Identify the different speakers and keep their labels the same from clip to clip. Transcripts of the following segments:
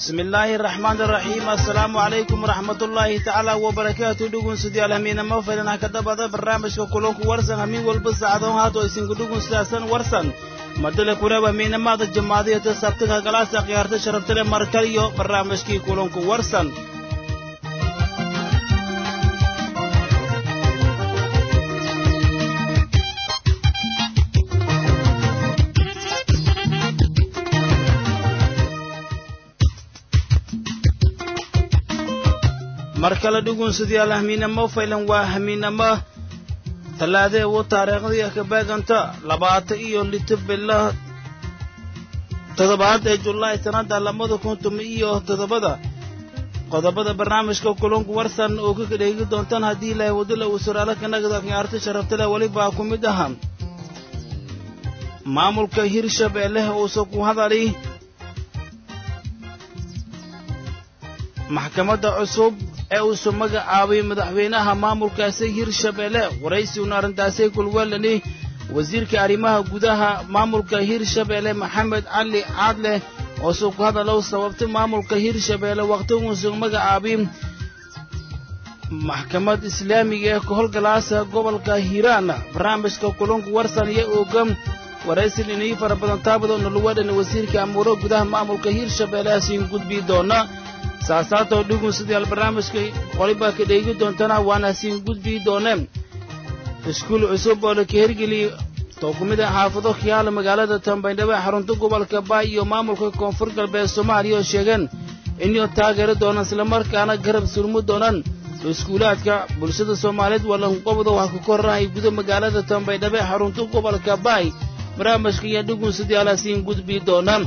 Speaker 1: bismi illaahi araxmaan araxiim assalaamu calaykum waraxmatullaahi tacaala wabarakaatu dhugunsudiyaal hamiinamo faylan ha ka dabada barnaamijka kulanku warsan hamiin walba saacadoon haato isinku dhugun sidaasan warsan madale kureeb hamiinamaada jamaadiyata sabtiga galaasa khiyaarta sharaftale markal iyo barnaamijkii kulanku warsan mar kale dhugunsudiyaal hamiinamo faylan waa hamiinamo tallaadee u taariikhdii ka beeganta labaatan iyo lito bila toddobaad ee julaay sannadda labada kun tuma iyo toddobada qodobada barnaamijka kulunku warsan oo ka dheegi doontaan haddii ilaahay wadila uu suraalo ka nagda khiyaarta sharaftale welibaa ku mid aha maamulka hirshabeelle uusa ku hadali maxkamadda cusub ee uusu magacaabay madaxweynaha maamulkaasi hirshabeelle waraysiuna arrintaasay kulwelani wasiirka arrimaha gudaha maamulka hirshabeelle maxamed cali caadle oosu ku hadalow sababtay maamulka hirshabeelle wakhtigiisu magacaabay maxkamad islaamiga ee kahowlgalaasa gobolka hiiraan barnaamijka kulunku warsan iyo ooga waraysin inii fara badan taabadoo luwadhan wasiirka amuuro gudaha maamulka hirshabeelle asiin gudbii doona saasaatoo dhugun sidayaal barnaamijka qolibaa ka dheegi doontana waana siin gudbii dooneen iskuul cusub oo laka hergeliy too ku mid a xaafado kiyaala magaalada tambaydhabo ee xarunta gobolka baay iyo maamulka koonfur galbeed soomaaliya oo sheegeen inuu taageeri doonaan islamarkaana garab surmi doonaan iskuulaadka bulshada soomaaliyeed walanqobdo wax ku koranahay guda magaalada tambaydhabo ee xarunta gobolka baay barnaamijka iyo dhugun sidayaala siin gudbii doonaan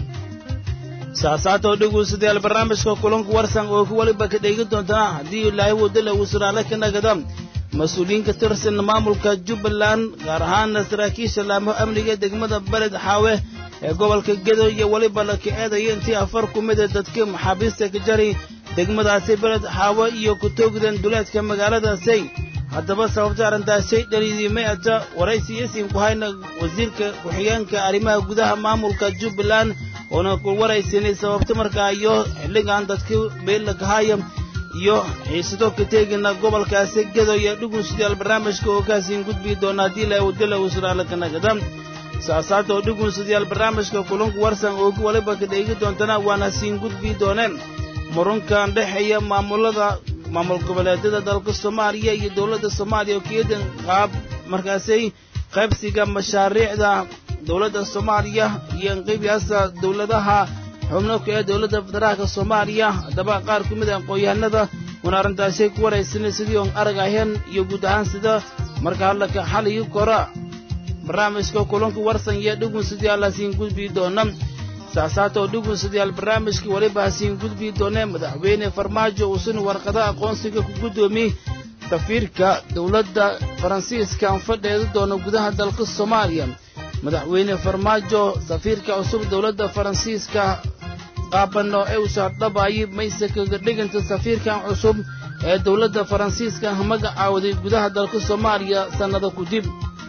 Speaker 1: saasaatoo dhugunsadayaal barnaamijka kulanku warsan oo ku waliba ka dheegi doontaa haddii ilaahay wadala uu suraale ka nagada mas-uuliyiin ka tirsan maamulka jubbaland gaar ahaana saraakiisha laamo amniga degmada beled xaawe ee gobolka gedo iyo weliba la ka eedaya intii afar ku mida dadka maxaabiista ka jari degmadaasi beled xaawe iyo ku toogdan duleedka magaaladaasay haddaba sababta arrintaasay dhaliidimay ata waraysi isin ku hayna wasiirka ku-xigeenka arrimaha gudaha maamulka jubbaland oona ku waraysanay sababta markaa iyo xilligan dadka beella kahaya iyo xiisado ka teegina gobolkaasi gedo iyo dhugunsudayaal barnaamijka oo kaasiin gudbii doona haddii la wadala uu suraale ka nagada saasaata oo dhugunsudayaal barnaamijka kulanku warsan oo ku waliba ka dheegi doontana waana siin gudbii dooneen murunkan dhexeeya maamulada maamul goboleedyada dalka soomaaliya iyo dowladda soomaaliya oo keedan qaab markaasay qaybsiga mashaariicda dowladda soomaaliya iyo inqiibyaasa dowladaha xubno ka ee dowladda federaalka soomaaliya haddaba qaar ku mid a aqoon-yahanada una arrintaasay ku waraysanay sidii on arag ahayn iyo guud ahaan sida marka hadlaka xaliyi kora barnaamijka kulanka warsan iyo dhugun sidii allasiin gudbii doona saasaata oo dhugun sidayaal barnaamijka weliba hasiin gudbii doonee madaxweyne farmaajo uusan warqada aqoonsiga ku guddoomiy safiirka dowladda faransiiska aan fadheedi doono gudaha dalka soomaaliya madaxweyne farmaajo safiirka cusub dowladda faransiiska qaabano ee usa dhabaayay mayse kaga dhiganta safiirkan cusub ee dowladda faransiiska magacaawday gudaha dalka soomaaliya sannada kudib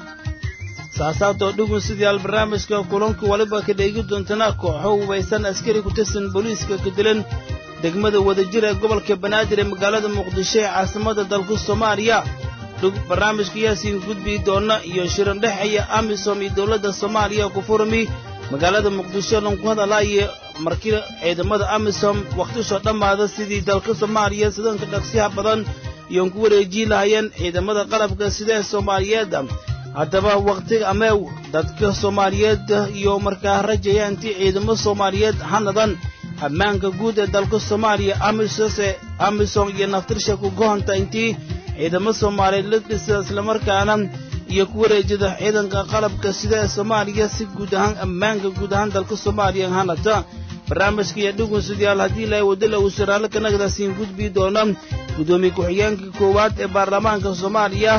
Speaker 1: saasaatoo dhugun sidayaal barnaamijka kulanku waliba ka dheegi doontana kooxo hubaysan askari ku tirsan booliiska ka dilan degmada wadajir ee gobolka banaadir ee magaalada muqdisho ee caasimada dalka soomaaliya barnaamijka yaasiin gudbii doona iyo shiran dhexeeya amisom iyo dowladda soomaaliya ku furmi magaalada muqdisho lanku hadalaaye markii ciidamada amisom wakhtisoo dhammaada sidii dalka soomaaliya sidanka dhaqsiyaha badan iyoon ku wareejii lahayeen ciidamada qalabka sida ee soomaaliyeed haddaba wakhtiga ameew dadka soomaaliyeed iyo markaa rajaya intii ciidamo soomaaliyeed hanadan ammaanka guud ee dalka soomaaliya amisose amisom iyo naftirsha ku gohonta intii ciidamo soomaaliyeed la dhisa islamarkaana iyo ku wareejida ciidanka qalabka sida ee soomaaliya si guud ahaan ammaanka guud ahaan dalka soomaaliya hanata barnaamijka iyo dhugun sidayaal haddii ilaahay wadala uu saraale ka nagdaasiin gudbii doona guddoomiye ku-xigeenka koowaad ee baarlamaanka soomaaliya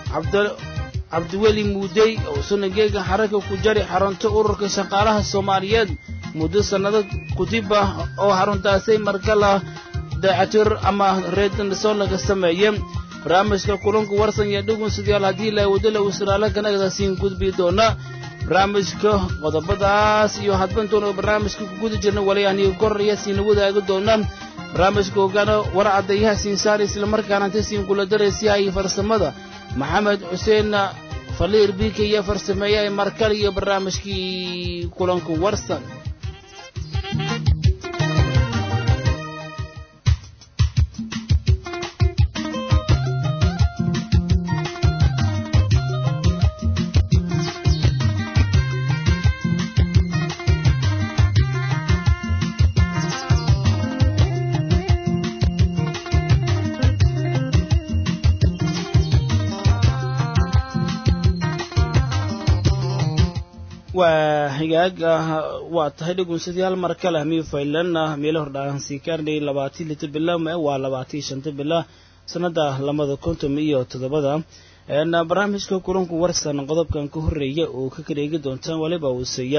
Speaker 1: cabdiweli muudey oo sanageega xaraka ku jari xarunta ururka shaqaalaha soomaaliyeed muddo sannado kudib ah oo xaruntaasay markala daacatir ama reednsoo laga sameeye barnaamijka kulanku warsan iyo dhugunsidayaal haddii la wadala wasraala kanagada siin gudbi doona barnaamijka qodobadaas iyo hadbantoona barnaamijka ku guda jirna wali aniga koraya siina wadaagi doona barnaamijka ogaana war caddayaha siinsaar islamarkaana inta siin kula daraysiyaha iyo farsamada maxamed xuseen faliir biika iyo farsameeyaha markale iyo barnaamijkii kulanku warsan waa higaag waa tahay dhugunsadyaal mar kale hami faylan meelo hordhaan sii kaarnay labaatii lita bila waa labaatii shanta bila sanada lamada konton iyo toddobada barnaamijka kulanku warsan qodobkan ka horeeya oo ka kareegi doontaan waliba uuseeya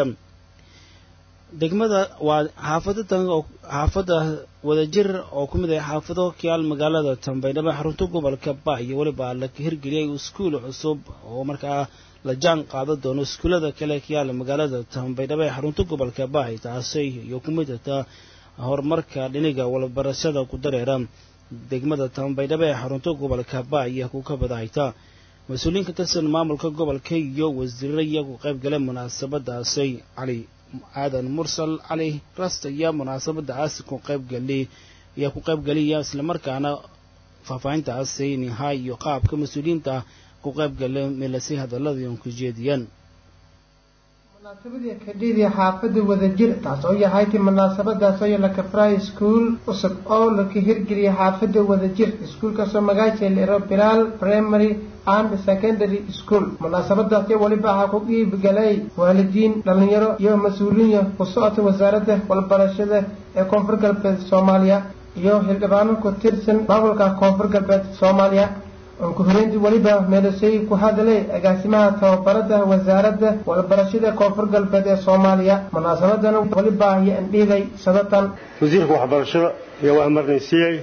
Speaker 1: degmada waa xaafadadan xaafada wadajir oo ku mid ah xaafado kiyaal magaalada tambaydhaba xarunta gobolka ba iyo weliba la hirgeliyay iskuul cusub oo markaa la jaan qaadan doono iskuullada kale kiyaala magaalada tambaydhaba ee xarunta gobolka baay taasay iyo ku mid ata horumarka dhiniga walbarashada ku dareera degmada tambaydhaba ee xarunta gobolka baay iyo ku ka badahayta mas-uuliyiin ka tirsan maamulka gobolka iyo wasiirra iyagu qayb gala munaasabadaasay cali aadan mursal cali rasta iyo munaasabadaasi ku qaybgali ayaa ku qaybgaliya islamarkaana faahfaahintaasi nihaay iyo qaabka mas-uuliyiinta ku qaybgala meelasay hadaladii ku jeediyaan
Speaker 2: munaasabadii kadhidii xaafada wadajir taas oo yahayti munaasabadaas oo la kafraay iskuul cusub oo laka hirgeliyay xaafada wadajir iskuulkaasoo magaasha lero bilaal primary and secondary school munaasabadaasi weliba waxaa ku qiibgalay waalidiin dhalinyaro iyo mas-uuliyiin ku socota wasaaradda walbarashada ee koonfur galbeed soomaaliya iyo xildhibaano ku tirsan maamulka koonfur galbeed soomaaliya ku horeyntii weliba meelasay ku hadlay agaasimaha tababarada wasaaradda walbarashada koonfur galbeed ee soomaaliya munaasabadan weliba iyo andhiigay sadatan
Speaker 3: wasiirka waxbarashada ayaa waa amarnaysiiyey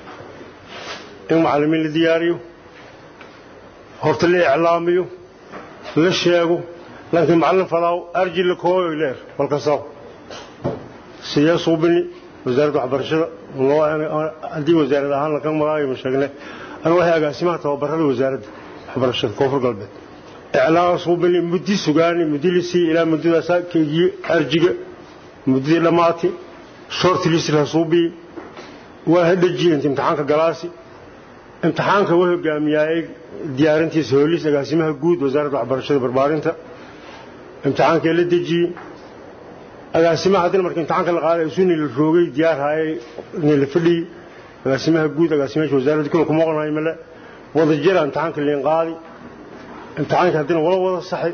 Speaker 3: in macallimiin la diyaariyo horta la iclaamiyo la sheego laakiin macallin falaaw arji la kooyo leer walkasaw sidee suubini wasaaradda waxbarashada haddii wasaarad ahaan laga magaayo ma sheegne أنا وهي أقاسمها توبرد وزارة حبرشة كفر قلبي إعلان صوبني مدي سجاني مدي لسي إلى مدي لسا كي أرجع مدي لماتي شرط لسي لصوبي واحد الجي أنت امتحانك جلاسي امتحانك وهو جامعي ديارنتي سهوليس أقاسمها جود وزارة حبرشة بربارنتا امتحانك اللي تجي أقاسمها هذا المركز امتحانك الغالي يسوني للفوقي ديار هاي نلفلي agaasimaha guud agaasimayaasha wasaaradda kula kuma oqonayo male wada jira imtixaanka liin qaadi imtixaanka haddina wala wada saxay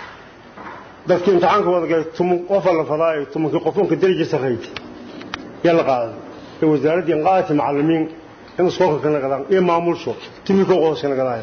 Speaker 3: dadkii imtixaanka wada galay tumun qofa la fadaayo tumunkii qof unka daraja sarrayti yaa la qaaday ee wasaaraddii qaadati macallimiin in iskoolka ka nagadaan iyo maamulsho timika qoos ka nagadaayo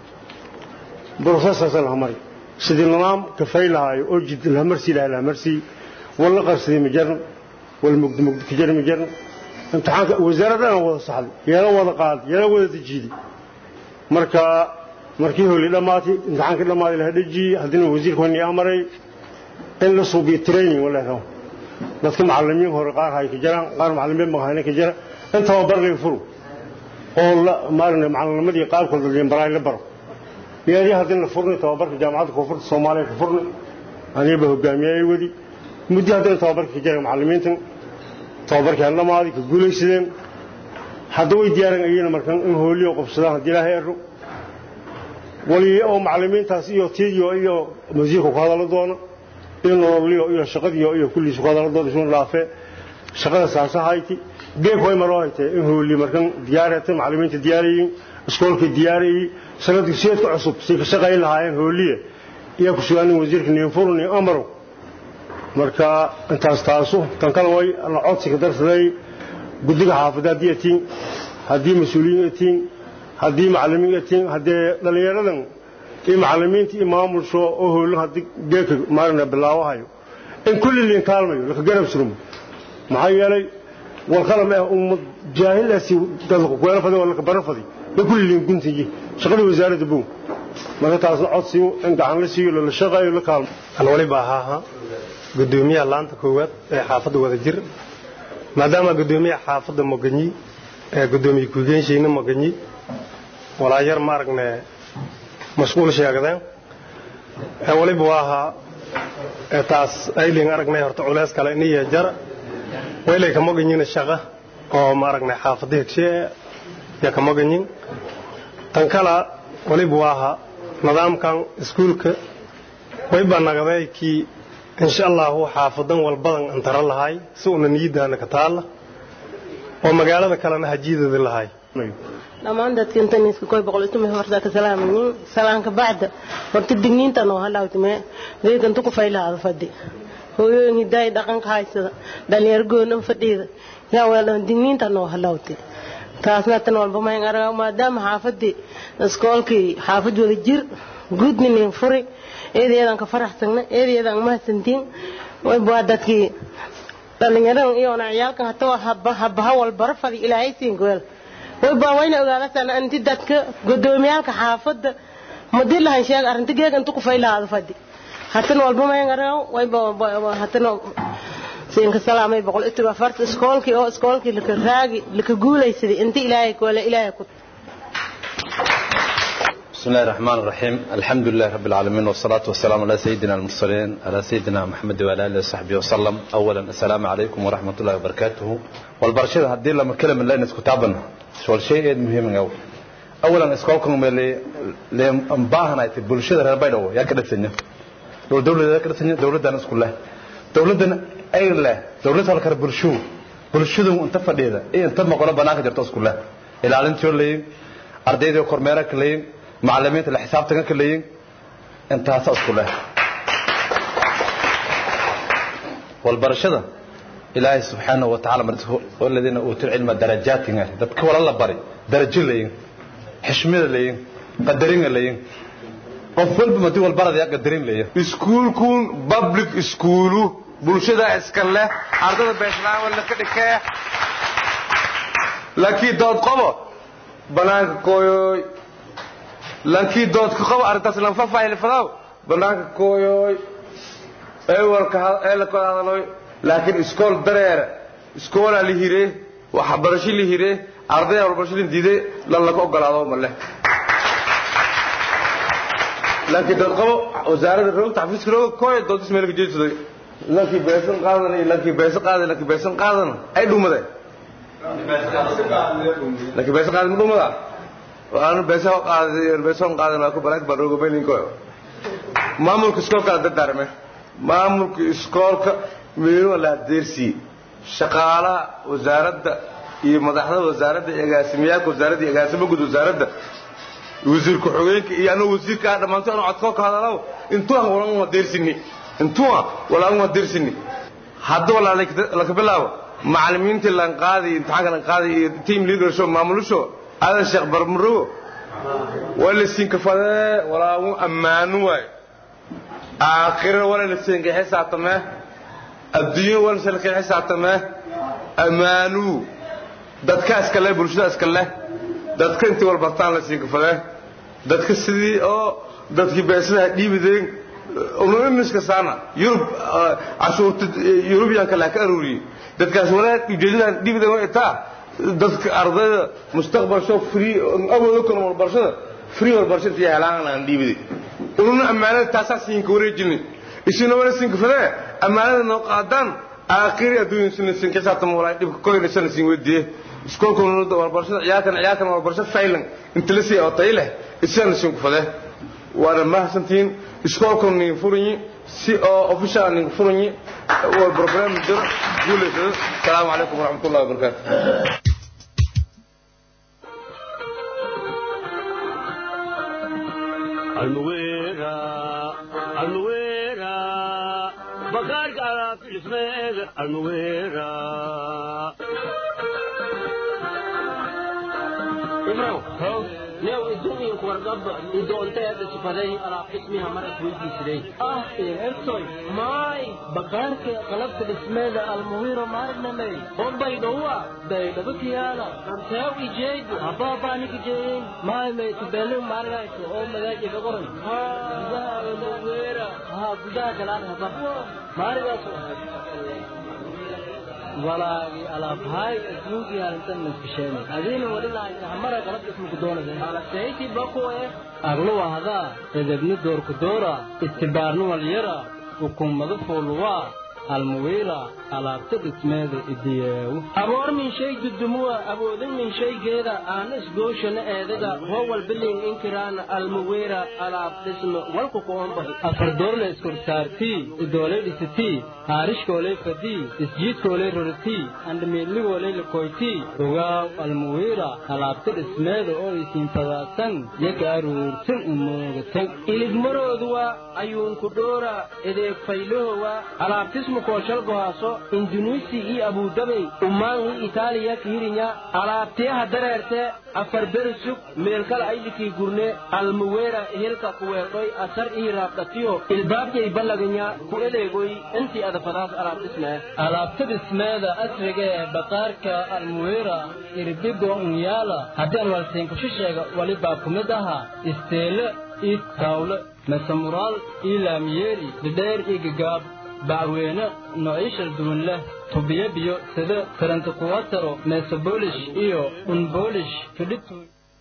Speaker 3: brofesorsa laha mari sidii nidaam kafay lahaayo oo jid lahamarsi laha lahamarsi wala qarsaday ma jaran wala mugdi mugdi ka jari ma jaran imtixaanka wasaaradana wada saxday yeela wada qaaday yeela wada dejiiday marka markii holi dhammaatay imtixaankii dhammaaday la dhajiyey haddina wasiirka wani amaray in la suubiyo training wala rabo dadka macallimiin hore qaar hay ka jiraan qaar macallimiin maqahayna ka jira in tababar laga furo oo la maarne macallinimadii qaabkooda liinbaraay la baro yeelii haddina la furnay tababarka jaamacadda koonfurta soomaaliya ka furnay aniba hogaamiyay wadi muddo haddina tababarka ka jira macallimiintan tababarkii aan dhamaaday ka guulaysadeen hadda way diyaaran ayayna markan in hooliyo qabsadaan haddii ilaahay ero wali oo macallimiintaas iyo tiidiyo iyo wasiirka ku hadallo doono iyo nololiyo iyo shaqadiyo iyo kulliisu ku hadallo doono isuun dhaafee shaqada saasa hayti geeg way maroo haytee in hooliyo markan diyaariyatay macallimiinta diyaarayiin iskoolka diyaarayey sanad dugsiyeedka cusub say ka shaqayn lahaayeen hooliye iyaa ku sugaanin wasiirka niinfurun iyo amarow marka intaas taasu tan kale way la codsiga darsaday guddiga xaafadda haddii atiin haddii mas-uuliyiin atiin haddii macallimiin atiin haddee dhallinyaradan iyo macallimiinta iyo maamulsho oo hoolan haddii geeka maarina bilaabahayo in kulli liin kaalmayo laka garab surmo maxaa yeelay والقلم أم جاهل أسي تذكر ولا فدي ولا كبر فدي لكل اللي كنت يجي شغل وزارة بو ما تعرف عصيو إن قعان لسيو ولا شغال ولا كلام
Speaker 4: أنا ولي باها قدومية لانتا كوات حافظ وذا جر ما دام قدومية حافظ مغني قدومي كوغين شينا مغني ولا ير مارغنا مشغول شيغدان wali waaha taas ayling aragnay horta culays kale iniya jar waylay kama ganyin shaqa oo ma aragnay xaafada hegshe ya kama ganyin tan kala wali waaha nidaamkan iskuulka way baa nagaday ki insha Allah xaafadan walbadan antara lahay si una niyadana ka taala oo magaalada kalena hajiidada lahay
Speaker 5: dhammaan dadka intan isku koy boqol isku meel horta ka salaamin salaanka bacda horta digniinta noo halawtime deegan tu ku faylaada fadhi hooyooyin hidaay dhaqanka haysada dhalinyar goona fadhiida yaa weelan digniinta noo halawti taasna tan walba ma araga maadaama xaafadii iskoolkii xaafad wada jir gudnin furi eedeedan ka faraxsana eedeedan ma santiin way baa dadkii dhalinyaradan iyo ciyaalkan hataa habba habba walbar fadhi ilaahay siin gool way baa wayna ogaadasana inti dadka gudoomiyaalka xaafadda madi lahan sheeg arrinta geeg intu ku faylaada fadhi hatan walba ma ngaraw way baa hatan siinka salaamay boqol iyo afarta iskoolkii oo iskoolkii laka raagi laka guulaysaday inta ilaahay koole ilaahay ku
Speaker 6: بسم الله الرحمن الرحيم الحمد لله رب العالمين والصلاة والسلام على سيدنا المرسلين على سيدنا محمد وعلى آله وصحبه وسلم أولا السلام عليكم ورحمة الله وبركاته والبرشيد هدي لما كلمة الله نسكو تابنا شو الشيء مهم أوي أولا اسكولكم اللي اللي مباهنا البلشيد ربنا يا كده سنة دول دولة يا كده سنة دولة دانس كلها دولة دنا أي لا دولة هالك برشو برشو أنت فديدا إيه أنت ما قلنا بناك جرتوس كلها إلى علم شو اللي أرديد وكرميرك اللي معلمين اللي حسابتك كلين أنت هسأس كلها والبرشدة إلهي سبحانه وتعالى مرته والذين أوتوا العلم درجات ذاتك ولا الله بري درجة لين حشمة لين قدرين لين قفل بمدي والبرد يا قدرين لين
Speaker 7: iskuulkun public iskuulu bulshada iska leh ardada beeshnaa wala ka dhikee laakiin dood qabo banaanka kooyoy laakiin dood ka qabo arrintaas lan faahfaahin fadaw banaanka kooyoy eewalka eelka hadaloy laakiin iskool dareere iskoola la hire waxbarasho la hire ardaya waxbarasho la diiday lan laga ogolaado ma leh laakiin dood qabo wasaaradda roogta xafiiska rooga kooya doodis meel ka jeedsaday lankii beesan qaadan iyo lankii beesan qaadan lankii beesan qaadan ay dhumadeen lankii beesan qaadan ma dhumada waanu beesa qaaday beesan qaadan waa ku balaak baa rooga beelinko maamulka iskoolka dardaarme maamulka iskoolka meelo la deersi shaqaalaha wasaaradda iyo madaxda wasaaradda iyo agaasimiyaalka wasaaradda iyo agaasimo guud wasaaradda wasiirka xogeenka iyo anuu wasiirka ah dhammaantood anu codkoo ka hadalaw intuan walan waa deersini intua walaan waa deersini hadda walaa laka bilaabo macallimiintii lan qaaday imtixaanka lan qaaday iyo team leader show maamulusho adan sheekh barmarogo waa la siin kafadee walaa uu ammaano waay aakhira wala la siin ka xisaabtamee adduunyo wala la siin ka xisaabtamee ammaanu dadka iska leh bulshada iska leh dadka intii walbartaan la siin kafadee dadka sidii oo dadkii beesadaha dhiibideen umamiska saana yurub cashuurta yurubiyanka la ka aruuriyey dadkaas walaal ujeedadan dhiibideen way taa dadka ardayda mustaqbal show free awoodo kan walbarashada free walbarashada iyo helaan aan dhiibidi ununa ammaanada taasaa siinka wareejinin isina wala siinka fadee ammaanada noo qaadaan aakhiri adduunya sina siin xisaabtama walaa dhibka koyna sana siin weydiiye iskoolka walbarashada ciyaalkan ciyaalkan walbarasho faylan inta la sii oo tay leh isana siin ku fadee waana mahadsantihiin iskoolkan nin furanyi si oo official nin furanyi wal program jiro guuleysada asalaamu calaykum waraxmatullahi wabarakaatu
Speaker 8: almuwera almuwera bakaarka alaabta dhismeeda almuwera imrow
Speaker 9: new idduunyanku wargaba idoonteeda sifaday alaab dhismiha maras weydiisiday ah ertoy maay bakaarka qalabka dhismeeda almuwiro maarnamey hombay dhowa daydhabakiyaala dhanteew ijeegu habaabanik ijeeyin maay maytubelu maargayso oo magaaji gagoran gudaha almuwira ha gudaha galaan haba maarigaas walaagi alaabhaay adduunkii halintan naskasheen adiina walilahay hamara qalab ismuku doonade alaseyti bakuwe agluwa hadaa edebni doorku doora istibaarni walyara ukummado fooluwaa almuwiila alaabta dhismeeda idiyeewu aboor min shay dudumuwa awoodin min shaygeeda aana isgooshana eedaga howal bilin inkiraana almuwiira alaab dhisme walku kuomba afardoorle iskorsaartii idooley dhisitii haarishkooley fadii isjiidkooley roritii andhamiidligooley lakoytii ogaaw almuwiira alaabta dhismeeda oo isiinfadaasan yaga aruursan umoogatan iligmarooduwa ayuunku dhoora edeeg faylahowa alaabtismu kooshalgohaaso indunuisi iyo abudabey umaangi itaaliya kiirinya alaabtiyaha dareerte afar beri sug meelkala aylikii gurne almuweera hilka kuweedhoy asar ii raabdhatiyo ilbaabjay ballaganya ku eleegoy intii adafadaas alaab dhismee alaabta dhismeeda asriga ee baqaarka almuweera irbigo unyaala haddaan walsiinkushisheega walibaa ku mid ahaa isteele ii taawle mesamuraal ii laamiyeeri dhidheer ii gagaab bacweyne noociishal duwan leh tubiyo biyo sida karantakuwataro meesoboolish iyo unboolish fidhitu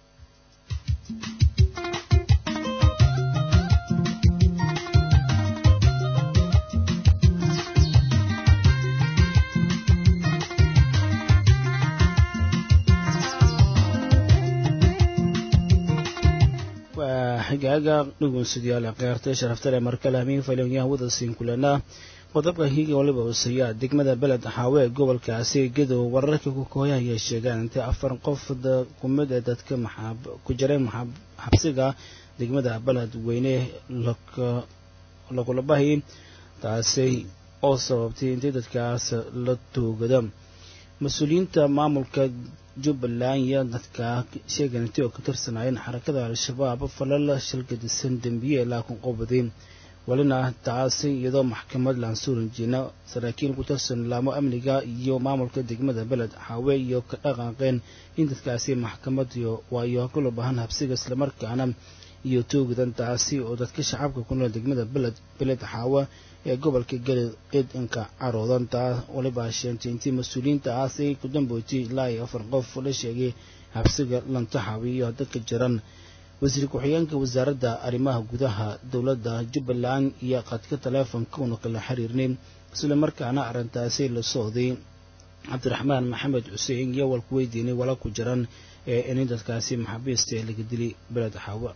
Speaker 1: xigaaga dhugunsidyaal khiyaartay sharaftale markale hamiin faylonyaha wadasiin kulanaa qodobka hiiga waliba huseeyaa degmada beled xaawe ee gobolkaasi gadow wararka ku kooya ayay sheegaan intay afar qof kumid ee dadka ku jireen xabsiga degmada beled weyne lagulabahi taasi oo sababtay intay dadkaas la toogada mas-uuliyiinta maamulka jubbaland iyo dadka sheegan intay oo ka tirsanayeen xarakada al-shabaab falal shilgadisan dembiye ilaa kun qobaday walina taasi iyadoo maxkamad laansuurinjiina saraakiil ku tirsan laamo amniga iyo maamulka degmada beled xaawe iyo ka dhaqaaqeen in dadkaasi maxkamad waayo kula bahan habsiga islamarkaana iyo toogadan taasi oo dadka shacabka ku nool degmada beled beled xaawe ee gobolka galid ciidanka caroodan taa waliba sheentay intii mas-uuliyiintaasi ku dambootay ilaa iyo afar qof la sheegay habsiga lantaxawi iyo dadka jiran wasiir ku-xigeenka wasaaradda arrimaha gudaha dowladda jubbaland iyo qadka taleefonka una kala xiriirnay isla markaana arrintaasi la socday cabdiraxmaan maxamed xuseen iyo walku weydiinay wala ku jiran ee in dadkaasi maxaabiista ee laga dilay beled xaawa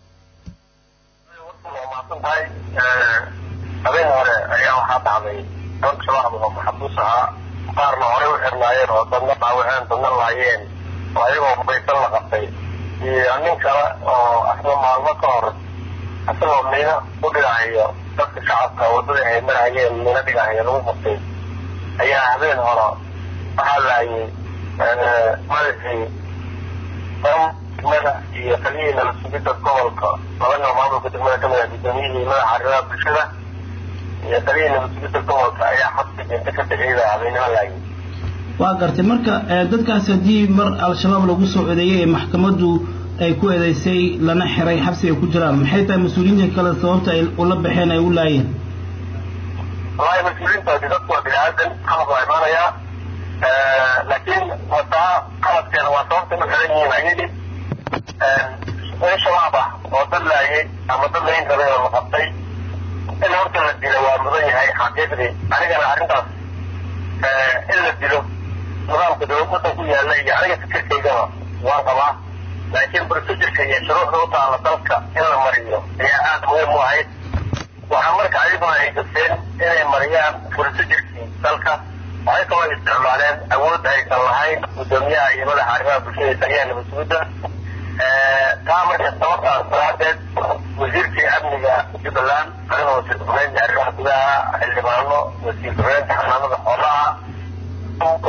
Speaker 10: habeen hore ayaa waxaa dhacday dad shabaab oo maxabuus ahaa qaarna horey u xirnaayeen oo dadna dhaawaceen dadna laayeen oo ayagoo hubaysan la qabtay iyo nin kale oo asna maalmo ka hor isagoo miino u dhigahayo dadka shacabka waddada ay marayeen miino dhigahayo lagu qabtay ayaa habeen hore waxaa laayay madaxii degmada iyo taliyihii nala sugidda gobolka labana maamulka degmada ka mid ah gudoomiyihii madaxa arrimaha bulshada iyo taliyihii nala sugidda gobolka ayaa xabsiga inta ka bixiyada habeenimo laayay
Speaker 1: waa gartay marka dadkaas haddii mar al-shabaab lagu soo eedeeyey ee maxkamaddu ay ku eedeysay lana xiray xabsi ay ku jiraan maxay tahay mas-uuliyiinta kale sababta ay ula baxeen ay u laayeen
Speaker 10: wallahi mas-uuliyiintoodi dadku waa bini aadan qalab waa imaanayaa laakiin wataa qalabkeena waa sababta ma xiran yihiin ayadii in shabaab ah oo dad laayay ama dad layn rabay oo la qabtay in horta la dilo waa mudan yahay xaqiiqdii anigana arrintaas in la dilo nidaamka dowladda ku yaalla iyo aniga fikirkaygaba waan qabaa laakiin procedurka iyo shuruucda u taala dalka in la mariyo ayaa aada muhiim u ahayd waxaa marka ayaguna ay gasteen inay mariyaan procedurkii dalka waxay kaloo isticmaaleen awood aysan lahayn guddoomiyaha iyo madaxa arrimaha bulshada iyo taliyaha nabadsuguda taa marka sababtaas daraadeed wasiirkii amniga jubbaland anigoo wasiir ku-xigeenka arrimaha gudaha xildhibaano wasiir ku-xigeenka xanaanada xoolaha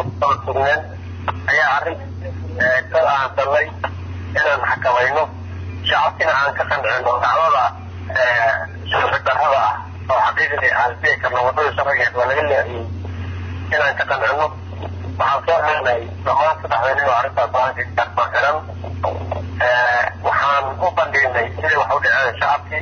Speaker 10: sugneen ayaa arrin ka aansanay inaan xakamayno shacabkina aan ka qancino dacwada sharci darrada ah oo xaqiiqdii aan dhihi karno waddada sharcigeed waa laga leexiyey inaan ka qancino waxaan soo xirnay dhammaan saddexda nin oo arrintaas go-aanka xiran waxaan u bandhignay sidii wax u dhaceen shacabkii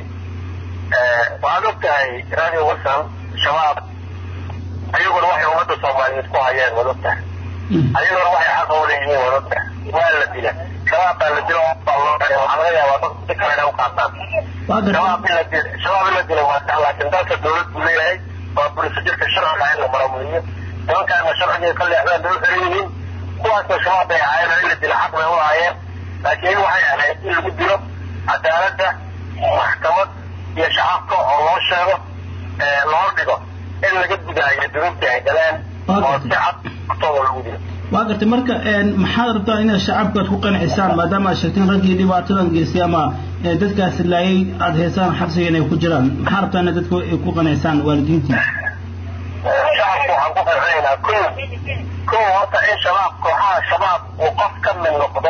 Speaker 10: waxaad og tahay radio wilson shabaab ayaguna waxay ummadda soomaaliyeed ku hayeen waad og tahay ayaguna waxay xaqa u leeyihiin waad og tahay waa la dila shabaab baa la dilo waxaa laga yaabaa dad si kale inay u qaataan shabaab in la dilo shabaab in la dilo waa sax laakiin dalka dowlad buu leeyahay waa bulisa jirka sharciga in la maramuliyo nimankaana sharciga ka leexdaan dowlad xiran yihiin kuwaasna shabaab bay ahaayeen in la dilo xaq bay u ahaayeen laakiin waxay ahayd in lagu dilo cadaaladda maxkamad iyo shacabka oo loo sheego loo dhigo in laga gudaayo dunuubtii ay galeen oo si cad hortooda lagu dilo
Speaker 1: waa gartay marka maxaad rabtaa inaad shacabkaad ku qancisaan maadaama aad sheegteen raggii dhibaatadan geystay ama dadkaasi laayay aada heesaan xabsiga inay ku jiraan maxaa rabtaa inaad dadka ay ku qancisaan waalidiintii
Speaker 10: shacabku waxaan ku qancinaynaa ko ko horta in shabaab kooxaha shabaab uu qof ka mid noqdo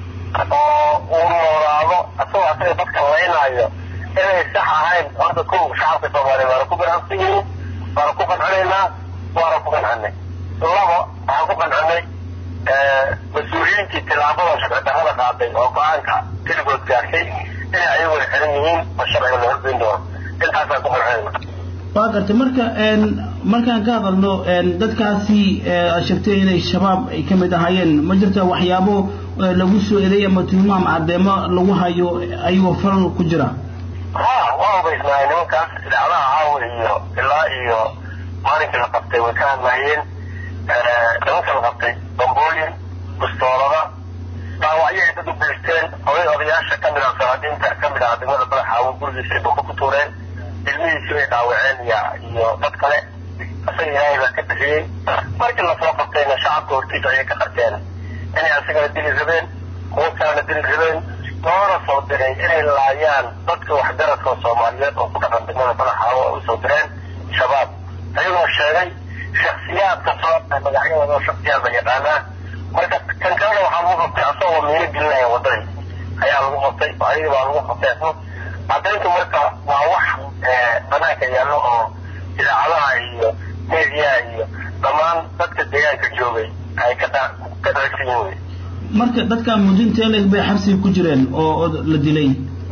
Speaker 10: oo uu noolaado asagoo asaga dadka laynaayo inay sax ahayn horta ko shacabka soomaaliya waana ku ganacsan yihiin waana ku qancinaynaa waana ku qancinay labo waxaan ku qancinay mas-uuliyiintii tillaabada sharci darrada qaaday oo go-aanka keligood gaartay inay ayaguna xiran yihiin oo sharciga la horgeyn doono intaasaan ku qancinayna
Speaker 1: waa gartay marka markaan ka hadalno dadkaasi aad sheegtay inay shabaab ay ka mid ahaayeen ma jirta waxyaabo lagu soo eeday ama tilmaam caddeemo lagu hayo ayagoo faral ku jira
Speaker 10: ha waa hubaysnaay nimankaas idaacadaha caawa iyo ilaa iyo maalinkii la qabtay way ka hadlaayeen nimanka la qabtay bambooyin bustoolada dhaawacyo ay dad u geysteen oday odayaasha ka mid ah salaadiinta ka mid ah degmada badaxaawo gurigiisa ay boko ku tuureen ilmihiisi bay dhaawaceen iyo iyo dad kale isaga ilaahay baa ka bixiyey markii lasoo qabtayna shacabka hortiisa ayay ka qarteen inay asagana dili rabeen kuwo kalena dili rabeen loona soo diray inay laayaan dadka waxgaradka soomaaliyeed oo ku dhaqan degmada badaxaawo ay usoo direen shabaab ayagoo sheegay shaksiyaadka soo magacyadooda oo shaksiyaad la yaqaanaa marka kan kalena waxaa lagu qabtay asagoo miino gelinaya waddadii ayaa lagu qabtay ayaga baa lagu qabtay caddayntu marka waa wax banaanka yaallo oo idaacadaha iyo meediyaha iyo dhammaan dadka deegaanka joogay ay ka ka dharagsan yihin wey
Speaker 1: marka dadkan mudinta leeg bay xabsiga ku jireen oo la dilay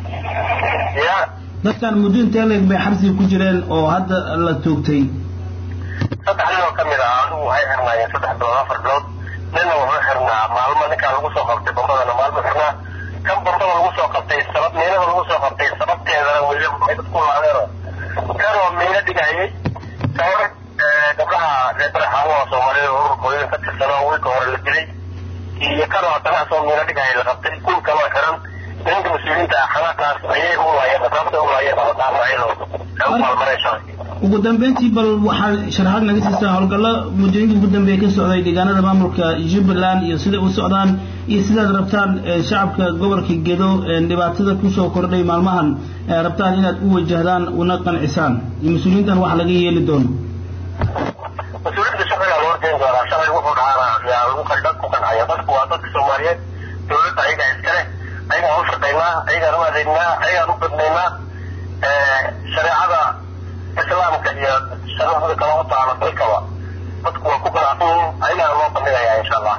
Speaker 10: ya
Speaker 1: dadkan mudinta leeg bay xabsiga ku jireen oo hadda la toogtay
Speaker 10: saddex nin oo ka mid ah adigu waxay xirnaayeen saddex bilood afar bilood ninna wuxuu xirnaa maalmo ninkaan lagu soo qabtay bambadana maalmo xirnaa kan bambada lagu soo qabtay sabab miinada lagu soo qabtay sababteedana weli ay dadku laadeeno kan oo miino dhigayay kahor gabdhaha reer badaxaawo oo soomaalida ururka hooyada ka tirsanoo wiilka hore la dilay iyo kan oo haddana asagoo miino dhigaya la qabtay kuul kaloo xiran ninka mas-uuliyiinta ah xanaaqaas ayay u laayeen sababta u laayeen oo dhaafacayno ay u maalmareen shalay
Speaker 1: ugu dambeyntii bal waxaad sharaxaad naga siistaa howlgallo muddooyinkii ugu dambeeya ka socday deegaanada maamulka jubbaland iyo siday u socdaan iyo sidaad rabtaan shacabka gobolka gedo dhibaatada kusoo kordhay maalmahan rabtaan inaad u wajahdaan una qancisaan iyo mas-uuliyiintan wax laga yeeli doono
Speaker 10: mas-uuliyiinta sharcigaa loo horgeyn doonaa shalay wuxuu dhahaana yaa lagu dad ku qancaya dadku waa dadka soomaaliyeed dowladda ayagaa iskale ayagaan u shaqaynaa ayagaan u adeegnaa ayagaan u badnaynaa shareecada islaamka iyo sharcida kala u taala dalkaba dadku waa ku qanacsan yihiin ayagaan loo bandhigayaa insha allah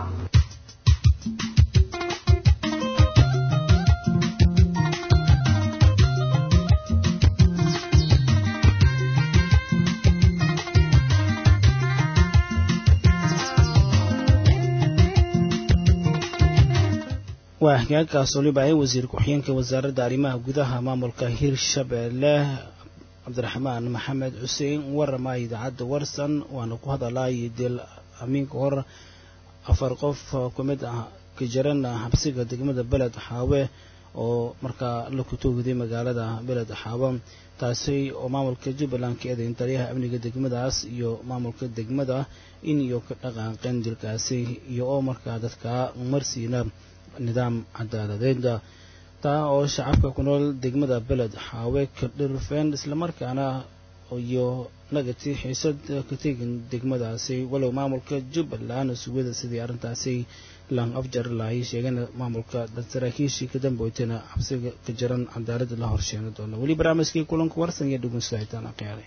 Speaker 1: waa hagaagkaas waliba ay wasiir ku-xigeenka wasaaradda arrimaha gudaha maamulka hirshabeelle cabdiraxmaan maxamed xuseen warama idaacadda warsan waana ku hadalay dil amiinka hor afar qof ku mid ah ka jiran xabsiga degmada beled xaawe oo markaa la kutoogday magaalada beled xaawe taasi oo maamulka jubbaland ka eedayn taliyaha amniga degmadaas iyo maamulka degmada in iyo ka dhaqaaqeen dilkaasi iyo oo markaa dadka marsiina nidaam cadaaladeed taa oo shacabka ku nool degmada beled xaawe ka dhirfeen islamarkaana iyo nagati xiisad ka tegin degmadaasi walow maamulka jubbaland sugada sidii arrintaasi lang afjar lahay sheegana maamulka saraakiishii ka damboytana xabsiga ka jiran cadaaladda la horsheeni doona weli barnaamijkii kulanka warsan iyo dhugunsahitaan aqyaalay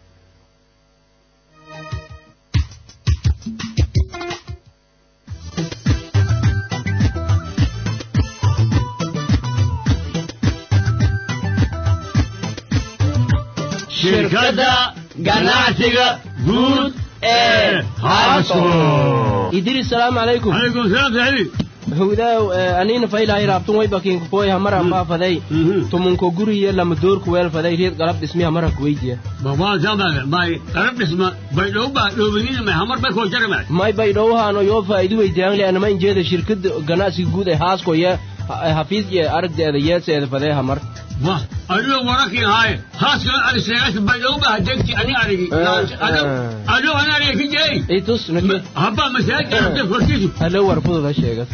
Speaker 8: shirkadda ganacsiga guud ee haasco
Speaker 9: idris salaamu calaykum
Speaker 8: calaykum salaam saxiibi
Speaker 9: howdaaw anina faylahay raabtun way bakiinka koy hamara faafaday tumunko guriye lama doorku weel faday reed galab dhismi hamara kuweydiya
Speaker 8: babaa samaga bay qarab dhisma bay dhow baa dhoobinina may hamar bay koo jarama
Speaker 9: may bay dhowhaano yoo faa'iido weydiyaan le anama injeeda shirkada ganacsiga guud ee haasko ye hafiis iyo aragdeeda yeeseeda fadee hamar
Speaker 8: wah adigo warakii haaye haaskala ariseegas bay dhow baa degti ani arigi adigo ani ariga ki jeey
Speaker 9: itus nake
Speaker 8: habba masaajid arabta korkiisu
Speaker 9: halo war fudud ha sheegas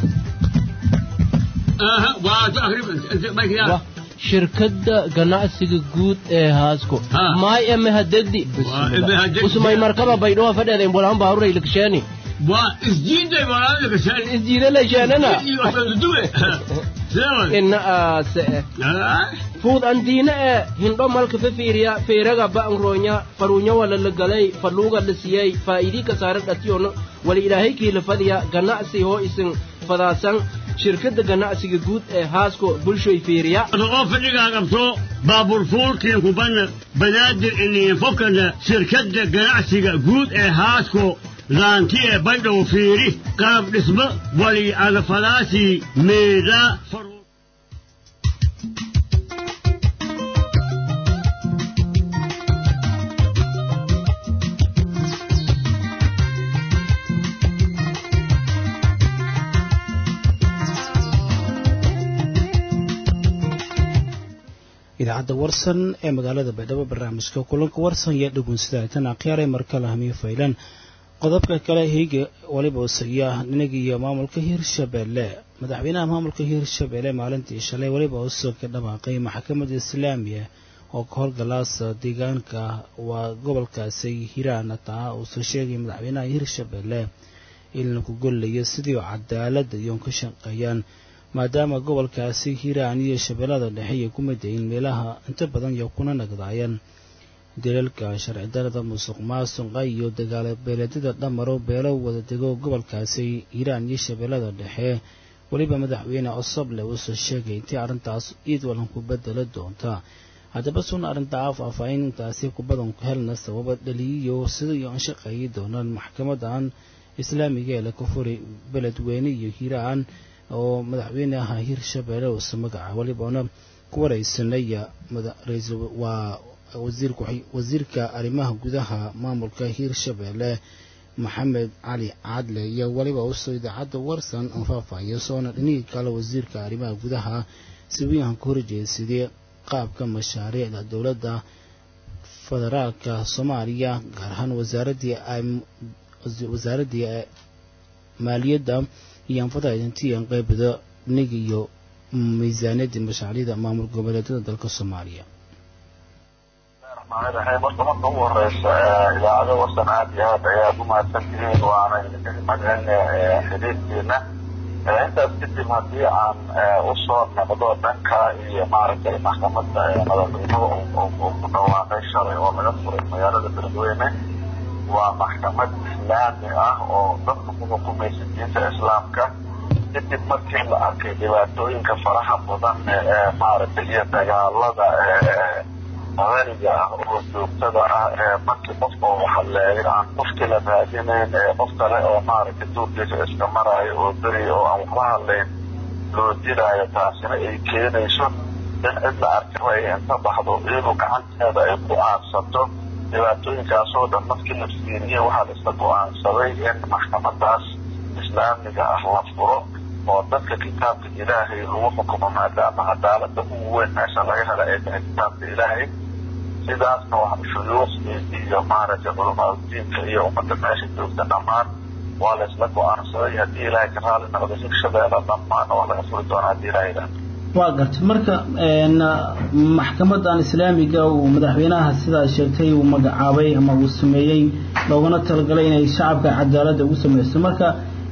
Speaker 8: aha waa tu akrib bay kiyaa
Speaker 9: shirkadda ganacsiga guud ee haasko
Speaker 8: Ha.
Speaker 9: maay eme hadegdi
Speaker 8: eme hadegdi.
Speaker 9: usmay markaba baydhoha fadheeda imbolahan baaruray lakasheeni
Speaker 8: waa isjiiday walaalada kashaani
Speaker 9: isjiida lasheenana
Speaker 8: iyo waxbaduduwe sewan
Speaker 9: ina aase fuud andiina ee hindho malka fefiiriya feeraga ba'ngroonya faruunya wala la galay faluuga la siyey faa'idii kasaare dhatiyono wala ilaahay kiila fadhiya ganacsi hoo isin fadaasan shirkadda ganacsiga guud ee haasko bulshoy fiiriya
Speaker 8: oo fadhigaa qabto baabuur fuulkiin kubanna banaadir iniin fokana shirkadda ganacsiga guud ee haasko laanti ee baydhow fiiri qalab dhismo wali adafalaasi meeda faru
Speaker 1: idaacadda warsan ee magaalada baydhabo barnaamijka kulanka warsan iyo dhugunsidaatan akhyaaray markale hamiyo faylan qodobka kale heyga waliba usaya ninagi iyo maamulka hirshabeelle madaxweynaha maamulka hirshabeelle maalintii shalay weliba usoo ka dhawaaqay maxkamadda islaamiya oo ka howlgalaasa deegaanka waa gobolkaasi hiraana taa uusoo sheegay madaxweynaha hirshabeelle in lagu gollayo sidii cadaaladda iyoon ka shaqeeyaan maadaama gobolkaasi hiiraan iyo shabeellada dhexe ay ku midayin meelaha inta badan iyo kuna nagdaayeen dalalka sharci darada musuq maasuqa iyo dagaala beeleedyada dhamaro beelo wada dego gobolkaasi hiiraan iyo shabeellada dhexe weliba madaxweyne cosoble uusoo sheegay intii arrintaas iid walan ku bedela doonta haddaba sun arrintaa faahfaahintaasi kubadan ku helna sababa dhaliyiyo sida iyo an shaqeeyi doonaan maxkamadan islaamiga ee laga furay beledweyne iyo hiiraan oo madaxweynaha hirshabeelle uuse magaca welibaona ku wareysanaya waa wasiirka arrimaha gudaha maamulka hirshabeelle maxamed cali cadle iyo weliba usoo idaacadda warsan aan faahfaahiyo soona dhinihii kale wasiirka arrimaha gudaha si wiinhan ku horjeedsadee qaabka mashaariicda dowladda federaalka soomaaliya gaar ahaan wasaaraddii wasaaraddii maaliyadda iyo anfada idintiyan qaybada nig iyo miisaaniyadii mashaariicda maamul goboleedyada dalka soomaaliya
Speaker 10: raxmaaniraxiim horta marka ugu horeysa idaacado warsan aad iyo aad ayaad umahadsan tihiin waana idinka mahadcelina xiriirkiina intaas kadib haddii aan usoo noqdo dhanka iyo maaragtay maxkamadda madaxweynuhu uu ku dhawaaqay shalay oo laga furay magaalada beledweyne waa maxkamad islaami ah oo dadka ku xukumaysa diinta islaamka kadib markii la arkay dhibaatooyinka faraha badan ee maaragtay iyo dagaalada qadariga ah oo joogtada ah ee markii qofka uu hadleeyo aan qofkii la raadinayn ee qof kale oo maaragtay duurkiisa iska maraayo oo beriya oo aan waxba hadlayn loo dilaayo taasina ay keenayso in cid la arkaba ay inta baxdo iyadu gacanteeda ay ku aadsato dhibaatooyinkaasoo dhan markii la fiiriye waxaa la isla go-aansaday in maxkamadaas islaamiga ah la furo oo dadka kitaabka ilaahay lagu xukumo maadaama cadaalada ugu weyn meesha laga hela ay tahay kitaabka ilaahay sidaasna wax shuyuuqdii iyo maaragtay culamaaudiinka iyo ummadda meesha joogta dhammaan waa la isla go-aansaday haddii ilaahay ka raali noqdo hirshabeelle dhammaan waa laga furi doonaa haddii ilaahay idhaahdo
Speaker 1: waa gartay marka maxkamadan islaamiga uu madaxweynaha sidaa sheegtay uu magacaabay ama uu sameeyey looguna talagalay inay shacabka cadaaladda ugu sameysto marka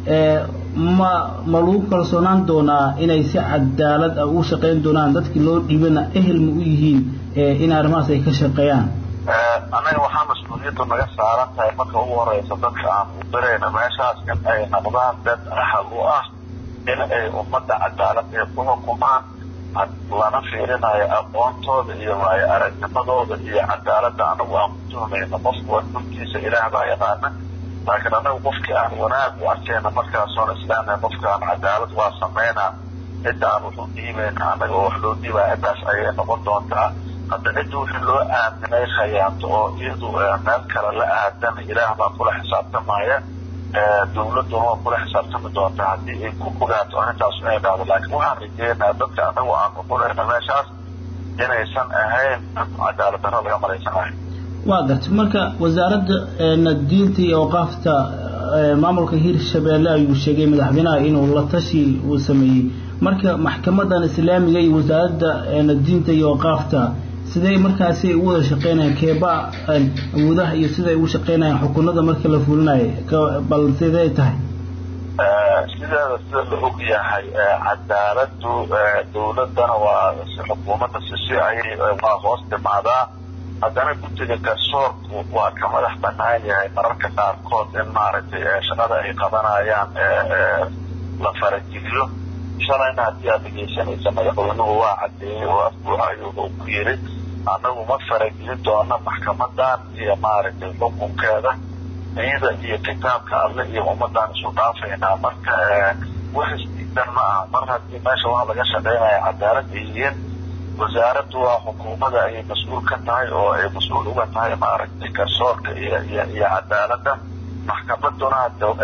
Speaker 1: ma ma lagu kalsoonaan doonaa inay si cadaalad ah ugu shaqeyn doonaan dadkii loo dhiibana ehel ma u yihiin in arrimahaas ay ka shaqeeyaan
Speaker 10: annaga waxaa mas-uuliyaddu naga saaran tahay marka ugu horeysa dadka aan u dirayna meeshaas in ay noqdaan dad ahal u ah in ay ummadda cadaalad ee ku xukumaan lana fiirinayo aqoontooda iyo waayo aragnimadooda iyo cadaaladda anagu aan ku tuhmayno qofku waa dhulkiisa ilaah baa yaqaana laakiin anagu qofkii aan wanaag u arkayna markaasoon islaamay qofka aan cadaalad waa sameynaa cidda aan wax u dhiibayna annaga oo wax loo dhiibaya ciddaas ayay noqon doontaa hadda cidda wixii loo aaminay khayaanto oo iyadu meel kale la aadan ilaah baa kula xisaabtamaya dawladuna waa kula xisaabtami doontaa haddii ay ku fogaato arrintaas inay dhacdo laakiin waxaan rajeynaa dadka anagu aan kuqurayna meeshaas inaysan ahayn cadaalad darro laga malaysanayo
Speaker 1: waa gartay marka wasaaradda diinta iyo awqaafta maamulka hirshabeelle ayuu sheegay madaxweynaha inuu la tashi uu sameeyey marka maxkamadan islaamiga iyo wasaaradda diinta iyo awqaafta sidee markaasi u wada shaqeynayaan keeba awoodaha iyo sida ay ugu shaqeynayaan xukunada marka la fulinayo bal sidee tahay
Speaker 10: sideeda sida la og yahay cadaaladu dawladana waa xukuumadda sisi ayay waa hoos timaadaa haddana guddiga garsoorku waa ka madax banaan yahay mararka qaarkood in maaragtay shaqada ay qabanayaan la farageliyo shalayna haddii aad dhegeysanaysa madaxweynuhu waa cadeeyey oo afbuuxa ayuu ku yiri annagu ma faragelin doono maxkamadan iyo maaragtay xukunkeeda iyada iyo kitaabka alle iyo ummadaan isu dhaafaynaa marka wax isdiidan ma aha mar haddii meesha waxa laga shaqeynaya cadaalad ay yihiin wasaaraddu waa xukuumadda ayay mas-uul ka tahay oo ay mas-uul uga tahay maaragtay garsoorka iyo iyo iyo cadaaladda maxkamaduna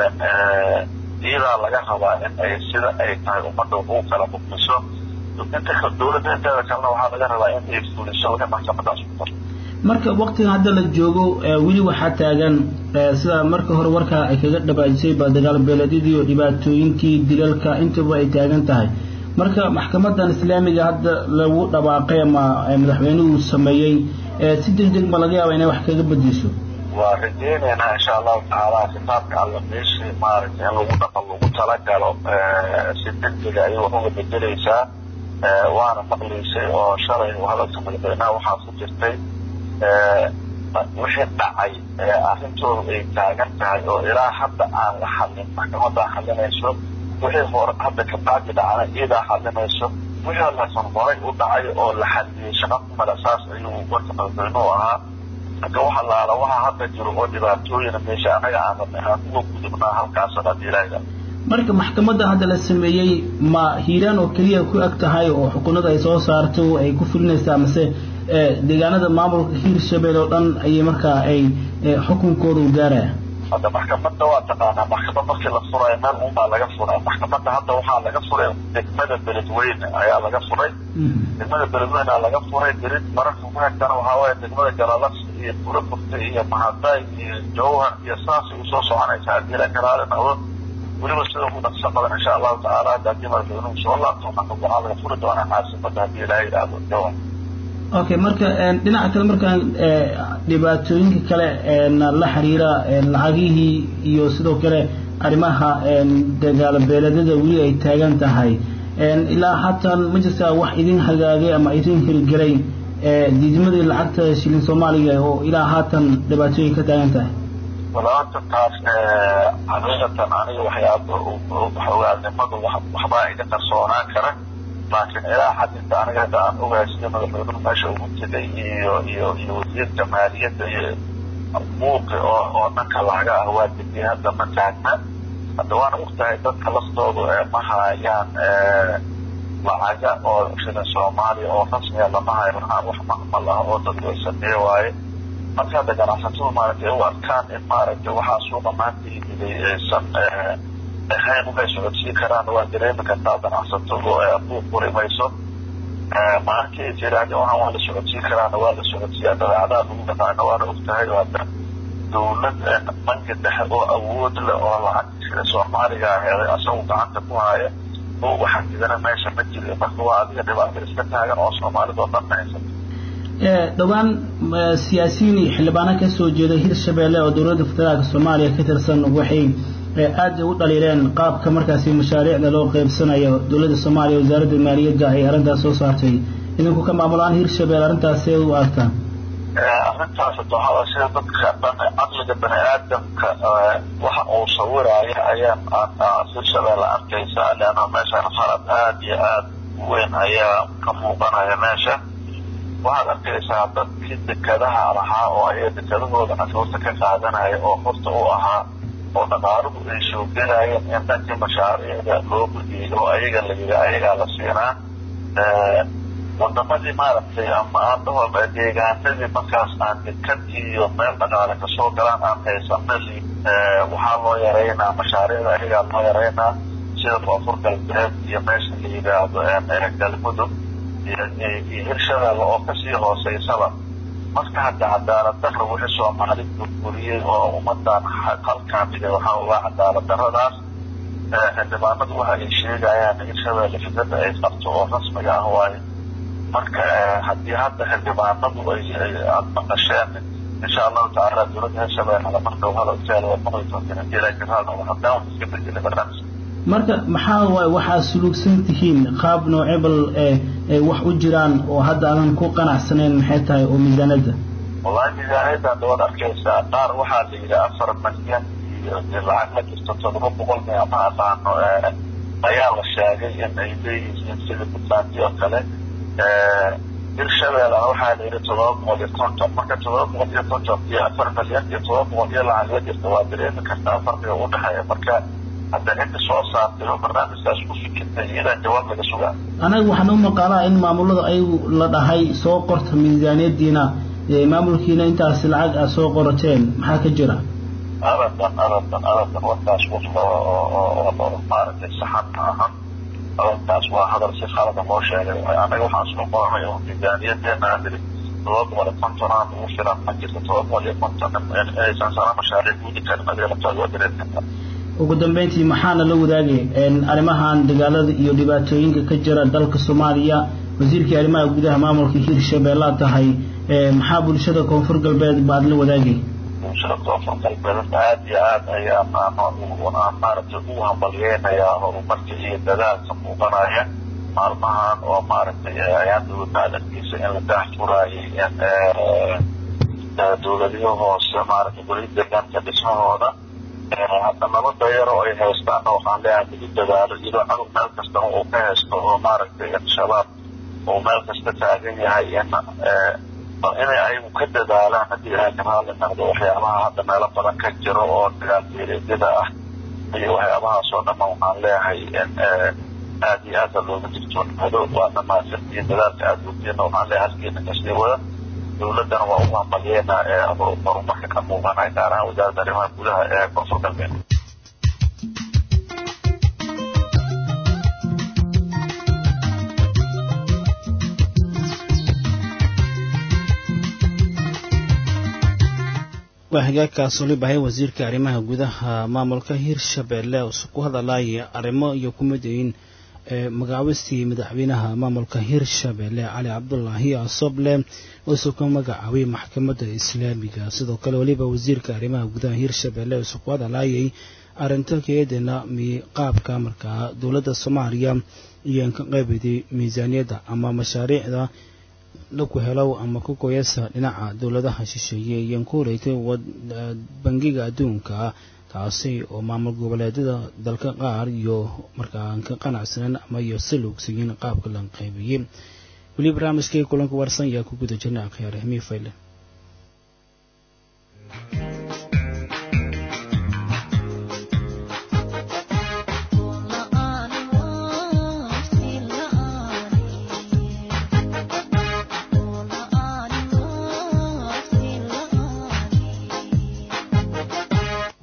Speaker 10: iyadaa laga rabaa in ay sida ay tahay ummadda ugu kala mukmiso inta dawladda inteeda kalena waxaa laga rabaa in ay fuliso wixii maxkamadaas ku qorto
Speaker 1: marka waktigan hadda la joogo weli waxaa taagan sida marka hore warkaa ay kaga dhabaajisay ba dagaal beeleedyadii iyo dhibaatooyinkii dilalka intaba ay taagan tahay marka maxkamadan islaamiga hadda lagu dhawaaqay ama madaxweynuhu sameeyey si degdeg ma laga yaaba inay wax kaga bedesho
Speaker 10: waa rajeyneynaa insha allahu tacaala kitaabka alla meeshii maaragtay in lagu dhaqan lagu talagalo si degdega ayay wax uga bedeleysaa waana maqlaysay oo shalay hadalka madaxweynaha waxaa ku jirtay wixii dhacay arrintooda ay taagan tahay oo ilaa hadda aan la xallin maxkamadaa xallinayso wixii hore hadda kabacdi dhacana iyadaa xallinayso wixii laasan horay u dhacay oo la xalliyey shaqa kumala saas ayuu warka madaxweynuhu ahaa marka waxa laala waxa hadda jiro oo dhibaatooyina meesha anaga aan aan uga gudubnaa halkaasana haddii ilaahiga
Speaker 1: marka maxkamadda hadda la sameeyey ma hiiraan oo keliya ku eg tahay oo xukunada ay soo saarto ay ku fulinaysaa mase deegaanada maamulka hiirshabelle oo dhan ayay markaa ay xukunkooda u gaaraya
Speaker 10: hadda maxkamadda waa taqaanaa maxkamad markii la furayo meel unbaa laga furay maxkamadda hadda waxaa laga furay degmada beledweyne ayaa laga furay degmada beledweyne laga furay berid mararka ku xigtana waxaa waaye degmada jalalas iyo burburta iyo mahaday iyo jawhar iyo saasay usoo soconaysaa haddii la karaali noqdo weliba sida ugu dhaqso badan insha allahu tacaala hadda haddii madaxweynuhu soo laabto maxkamad waxaa laga furi doonaa caasimada haddii ilaaha yidhaahdo jawhar
Speaker 1: okay marka dhinaca kale markaan dhibaatooyinka kale la xiriira lacagihii iyo sidoo kale arrimaha dagaalo beeleedyada weli ay taagan tahay ilaa haatan ma jirtaa wax idin hagaagay ama idin hirgelay diidmadii lacagta shilin soomaaliga oo ilaa haatan dhibaatooyin ka taagan tahay
Speaker 10: walaata taas xaqiiqatan aniga waxyaaba waxogaanimadu waxbaa iga qarsoonaan kara laakiin ilaa xad inta aniga hadda aan ogahay sida madaxweynuhu meesha ugu tegay iyo iyo iyo wasiirka maaliyadda iyo buuqi oo oo dhanka laga ah waa degay hadda ma taagna hadda waana ogtahay dadka laftoodu ma hayaan lacaga oo shilin soomaaliya oo rasmiya lama hayo wax macmal ah oo dadku ay sameeye waaye marka hadda ganacsatadu maaragtay ay u arkaan in maaragtay waxaa suuqa maanta yimiday aysan ahayn waxay socodsiin karaan waa dareemi kartaa ganacsatadu buuq furi mayso maalintii ay tiraahde waxaan waa la socodsiin karaana waa la socodsiiyaa dabeecadaha lagu dhaqaana waana ogtahay hadda dawlad banki dhexe oo awood leh oo lacag sida soomaaliga aheeday asagu gacanta ku haya oo waxaa jidana meesha ma jiro marka waa adiga dhibaato iska taagan oo soomaalida oo dhan haysato
Speaker 1: dhowaan siyaasiyiin iyo xildhibaano ka soo jeeda hirshabeelle oo dowladda federaalka soomaaliya ka tirsan waxay aad u dhaliileen qaabka markaasi mashaariicda loo qeybsanayo dowladda soomaaliya wasaaradda maaliyadda ay arrintaas soo saartay idinku ka maamulaan hirshabelle arrintaasee u aragtaan
Speaker 10: arrintaas waxaa sida dadka dhan caqliga bani aadamka waxa uu sawiraayo ayaan hirshabelle arkaysaa leanna meeshaan khalad aad iyo aad weyn ayaa ka muuqanaya meesha waxaad arkaysaa dadkii dekadaha lahaa oo ay dekadahooda cashuurta ka qaadanaya oo horta u ahaa oo dhaqaaluhu ay soo gelayeen in dhankii mashaariicda loo gudiyey oo ayaga la yidhi ayagaa la siinaa wadamadii maaragtay ama aadahoo deegaanadii markaas aan dekad iyo meel dhaqaale kasoo galaan aan haysanali waxaa loo yareynaa mashaariicda ayagaa loo yareynaa sida koonfur galbeed iyo meesha la yidhaahdo galmudug iyo hirshabelle oo kasii hooseysaba marka hadda cadaalad darra wixii soomaali burburiyey oo ummadan halkaan dhigay waxaa uga cadaalad darradaas xildhibaanadu waxa ay sheegayaan hirshabelle fikrada ay qabto oo rasmiga ah waayo marka haddii hadda xildhibaanadu ay aada maqasheen insha allahu tacaala dowladda hirshabelle marka hadalkeeda waa maqli doontiin hadii ilaa jiraalna haddaan iska bedelay barnaamijka
Speaker 1: marka maxaa waay waxaad suluugsan tihiin qaab noocebal wax u jiraan oo hadda aadan ku qanacsanayn maxay tahay oo miisaanada
Speaker 10: wallahi miisaaniyaddan dawaad arkaysaa qaar waxaa la yidhi afar malyan iyo lacag la jirto todoba boqol mia ma aqaano ayaa la sheegay in ay leeyihiin sida puntland oo kale hirshabelle waxaa la yidhi todoba boqol iyo konton marka todoba boqol iyo konton iyo afar malyan iyo todoba boqol iyo lacag la jirta waa dareemi kartaa farqiga udhexeeya marka hadda cidda soo saartay oo barnaamijkaas ku fikirtay iyadaa jawaab laga sugaa
Speaker 1: anaga waxaan u maqaalaa in maamulada ayagu la dhahay soo qorta miisaaniyadiina maamulkiina intaasi lacag aad soo qorateen maxaa ka jira
Speaker 10: abadan abadan abadan warkaas maaragtay saxan ma ahan abadankaas waa hadal si khalada loo sheegay anaga waxaan soo qoranay oo miisaaniyadeena aan niri todoba boqol iyo konton aan ugu filan ma jirto todoba boqol iyo konton aysan sana mashaariic guudi karin adiga laftaada waa dareemi kartaa
Speaker 1: ugu dambeyntii maxaana la wadaagay arrimahan dagaalada iyo dhibaatooyinka ka jira dalka soomaaliya wasiirkii arrimaha gudaha maamulka hirshabeellaa tahay maxaa bulshada koonfur galbeed baad la wadaagay
Speaker 10: bulshada koonfur galbeed aad iyo aad ayaan aan maaragtay ugu hambalyeynayaa horumarka iyo dadaalka muuqanaya maalmahan oo maaragtay ayaan dowladda adarkiisa in la daahfuraayay dowladiyo hoose maaragtay goliya deegaanka dhismahooda hadda nabada yar oo ay haystaana waxaan leeyahay lagu dadaalo iyadoo cadow meel kastana uu ka haysto oo maaragtay shabaab uu meel kasta taagan yahay in bal inay ayagu ka dadaalaan haddii ay karaali noqdo waxyaabaha hadda meelo badan ka jiro oo dagaalbeeleedyada ah iyo waxyaabahaas oo dhanna waxaan leeyahay in aad iyo aada looga digtoonaado waa dhamaasantiin dadaalka aada wadiina waxaan leeyahay halkeena kasii wada dowladdana waa ugu hambalyeena ee horumarka ka muuqanaya gaar ahaan wasaaradda arrimaha gudaha ee koonfur galbeed
Speaker 1: waa hagaagkaas oli bahay wasiirka arrimaha gudaha maamulka hirshabeelle oo ku hadalaya arrimo iyo ku midayin magacaabistii madaxweynaha maamulka hirshabeelle cali cabdulaahi asoble uusuu ka magacaabay maxkamadda islaamiga sidoo kale weliba wasiirka arrimaha gudaha hirshabeelle uusuu ku hadalayay arrinta keedana qaabka markaa dowladda soomaaliya iyo ka qaybiday miisaaniyadda ama mashaariicda laku helow ama ku goyasa dhinaca dowladaha shisheeye iyoan ku horeeytay bangiga adduunka taasi oo maamul goboleedyada dalka qaar iyo markaa ka qanacsanan ama iyo si luugsayin qaabka la qaybiyey weli barnaamijkii kulanka warsan ayaa ku guda jirna akhyaar hemii fayle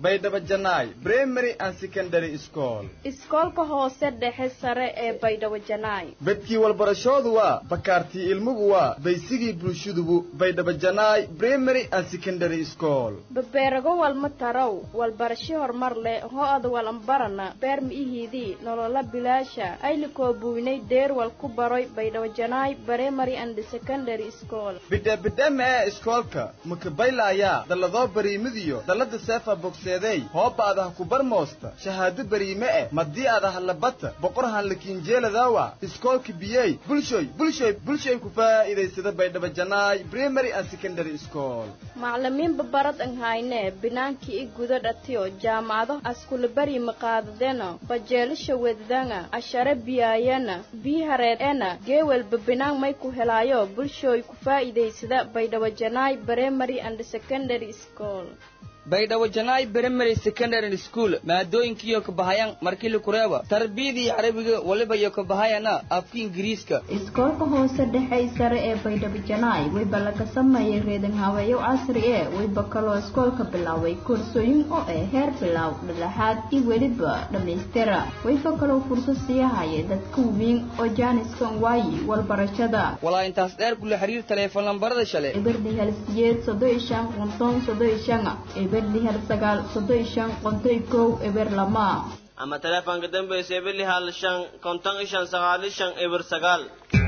Speaker 11: baydhabo janaay primary and secondary school
Speaker 12: iskoolka hoose dhexe sare ee baydhabo janaay
Speaker 11: bedkii walbarashoodu waa bakaartii ilmugu waa baysigii bulshadubu baydhabo janaay primary and secondary school
Speaker 12: babeerago walma tarow walbarasho horumar leh ho-ada walanbarana beer mi'ihiidii nolola bilaasha aylikoo buynay deer wal ku baroy baydhabo janaay primary and secondary school
Speaker 11: bidheebidheema ee iskoolka makabaylaayaa dalladoo bariimidiyo dallada seefa bogseedeey hooba'adaha ku barmoosta shahaado bariime eh madii adaha labata boqorhan lakiinjeeladawa iskoolka biyey bulshoy bulshoy bulshoy ku faa'iidaysada baydhabo janaay primary and secondary school
Speaker 12: maclimiinba barad an hayne binaankii i guda dhatiyo jaamacado askulabari maqaadadena bajeelisha weddanga ashare biyaayana bii hareed ena geewelba binaan may ku helaayo bulshooy ku faa'iidaysada baydhabo janaay primary and secondary school
Speaker 13: baydhabo janaay primary secondary school maadooyinkiiyo ka bahayaan markili kureeba tarbiyadii carabiga waliba iyo ka bahayana afka ingiriiska
Speaker 14: iskoolka hoose dhexe sare ee baydhabo janaay wayba laga sameeyay reedan haweeyo casri ee wayba kaloo iskoolka bilaaway koorsooyin oo ah heer bilaaw dhalaxaad iyo weliba dhammaystira wayba kaloo fursad siiyahaya dadka weyn oo jaaniskan waayi walbarashada
Speaker 13: walaa intaas dheer kula xiriir taleefon lambarada shale
Speaker 14: eberdi hal siyeed soddon iyo shan qonton soddon iyo shan eberdi hal sagaal soddon iyo shan qonton iyo kow eber lama
Speaker 15: ama taleefanka dambaysa eberli hal shan konton iyo shan sagaal iyo shan eber sagaal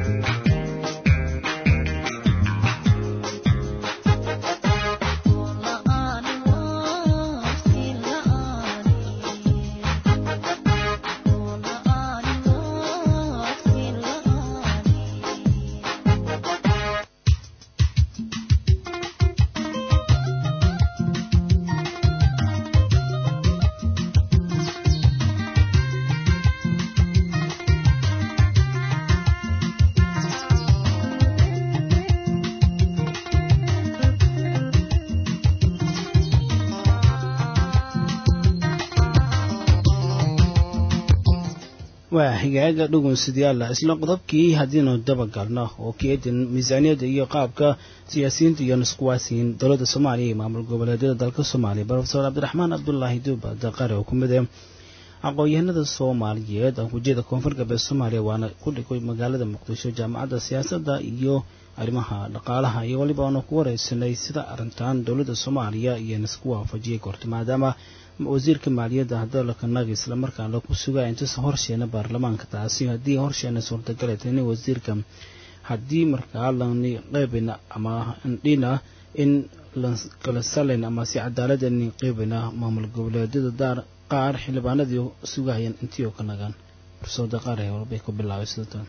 Speaker 1: waa xigaaga dhugunsidyaala isla qodobkii haddiinu dabagalno oo keedin miisaaniyadda iyo qaabka siyaasiyiinta iyo nuskuwaasiin dowladda soomaaliya iyo maamul goboleedyada dalka soomaaliya brofesor cabdiraxmaan cabdulaahi duuba daqare oo ku mid ah aqoon-yahanada soomaaliyeed ankujeeda koonfur galbeed soomaaliya waana ku dhigay magaalada muqdisho jaamacadda siyaasadda iyo arrimaha dhaqaalaha iyo weliba aanu ku wareysanay sida arrintan dowladda soomaaliya iyo nisku waafajiyay korta maadaama wasiirka maaliyadda hadalka nagi islamarkaana ku sugaa intuusa horsheena baarlamaanka taasi haddii horsheena suurtagalay in wasiirka haddii markaa lani qeybina ama dhina in kala salayn ama si cadaalada in qeybina maamul goboleedyada daar qaar xildhibaanadii sugahayeen intii oo ka nagaan fursada qaar ee walbay ku bilaabay sidatan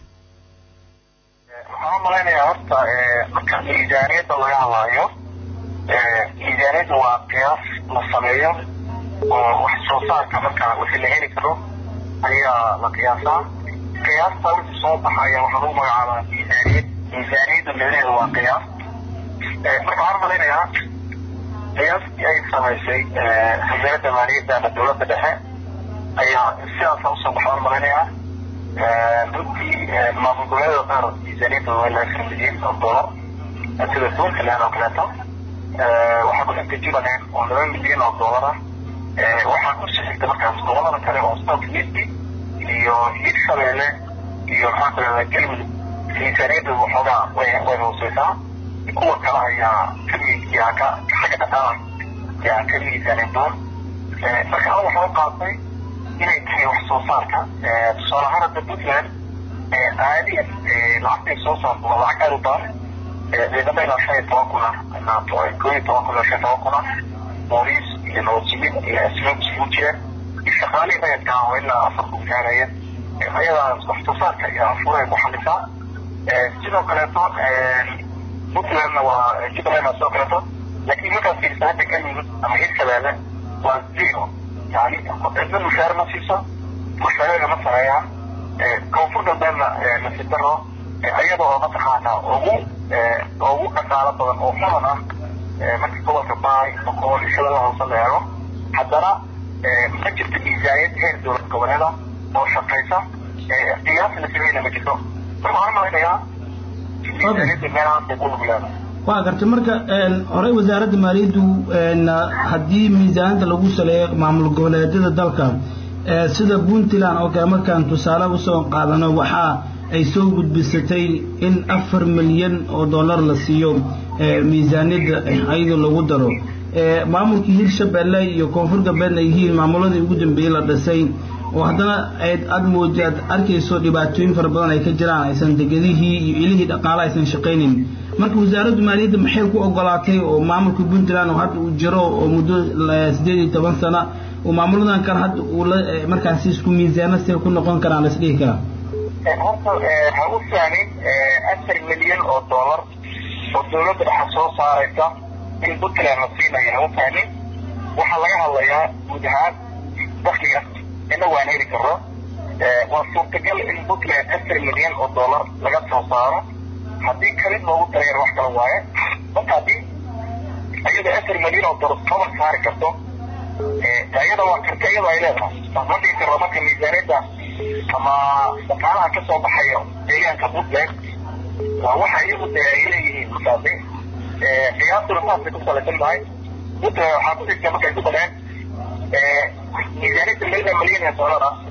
Speaker 10: waxaan u malaynayaa horta marka miisaaniyadda laga hadlaayo miisaaniyadda waa qiyaas la sameeyo oo wax soo saarka marka wixii la heli karo ayaa la qiyaasaa qiyaasta wixii soo baxaya waxaa lagu magacaabaa miisaaniyad miisaaniyadda micnaheedu waa qiyaas marka waxaan u malaynayaa qiyaastii ay samaysay wasaaradda maaliyadda ama dowladda dhexe ayaa sidaasa usoo baxaan u malaynayaa runtii maamul goboleeda qaar miisaaniyadda waa ilaa shan milyan oo dolar sida puntland oo kaleeto waxaa ku xigta jubbaland oo laba milyan oo dolar ah waxaa ku sixigta markaas gobolada kale oo south east iyo hirshabeelle iyo maxaa kalada galmudug miisaaniyadda waxoogaa way way hooseysaa kuwa kale ayaa ka yaa ka xagga dhaqaala yaa ka miisaanin doon marka aniga waxaa u qaatay inay tahay wax soo saarka tusaale ahaan hadda puntland caadiyan lacagtay soo saarto waa lacag aad u badan ciidamo ilaa shan iyo toban kun ah ilaa koo iyo toban kun ilaa shan iyo toban kun ah booliis iyo nabadsumin iyo asluub isugu jira iyo shaqaalihii rayadka ah oo ilaa afar kun gaaraya ayadaas wax soo saarka iyo afuuray ku xalisaa sidoo kaleeto puntlandna waa jubbalandna sidoo kaleeto laakiin markaad fiirisa hadda galmudug ama hirshabeelle waa zero yani cidna mushaar ma siiso mushaarada ma sameeyaan koonfur galbeedna nasiib daro ayada oo mataqaana ugu ugu dhaqaalo badan oo xuman ah marka gobolka baay boqol shabeellaha hoose la eego haddana ma jirto miisaaniyad heer dowlad goboleeda oo shaqaysa qiyaas la sameeyna ma jirto marka waxaan malaynayaa miisaaniyadda meelahaas bay ku lug leedahay
Speaker 1: waa gartay marka horey wasaaradda maaliyaddu haddii miisaaniyadda lagu saleeyo maamul goboleedyada dalka sida puntland oo kale markaan tusaale usoo qaadano waxaa ay soo gudbisatay in afar milyan oo dollar la siiyo miisaaniyadda ayadoo lagu daro maamulkii hirshabelle iyo koonfur galbeedna ay yihiin maamuladii ugu dambeeyey la dhisay oo haddana aad mooji aad arkayso dhibaatooyin fara badan ay ka jiraan aysan degedihii iyo ilihii dhaqaale aysan shaqaynin marka wasaaraddu maaliyadda maxay ku ogolaatay oo maamulka puntland oo hadda uu jiro oo muddo sideed iyo toban sana oo maamuladan kale hadda uu la markaasi isku miisaano see ku noqon karaan la isdhihi karaa
Speaker 10: horta ha u fahmin afar milyan oo dollar oo dawladda dhexa soo saaraysa in puntland la siinayo ha u fahmin waxaa laga hadlayaa guud ahaan dakliga inagu aan heli karno waa suurtagal in puntland afar milyan oo dollar laga soo saaro haddii kalin loogu dareero wax kala waaye marka haddii iyada afar milyan oo dollar toban saari karto iyada waa karti iyada ay leedahay ma dhihi karno marka miisaaniyadda ama dhaqaalaha ka soo baxaya deegaanka puntland waa waxa iyagu dee ay leeyihiin markaasi qiyaastuna saasay ku salaysan tahay puntland waxaa ku jirta markay ku dareen miisaaniyadda milyan milyan ee dollar ah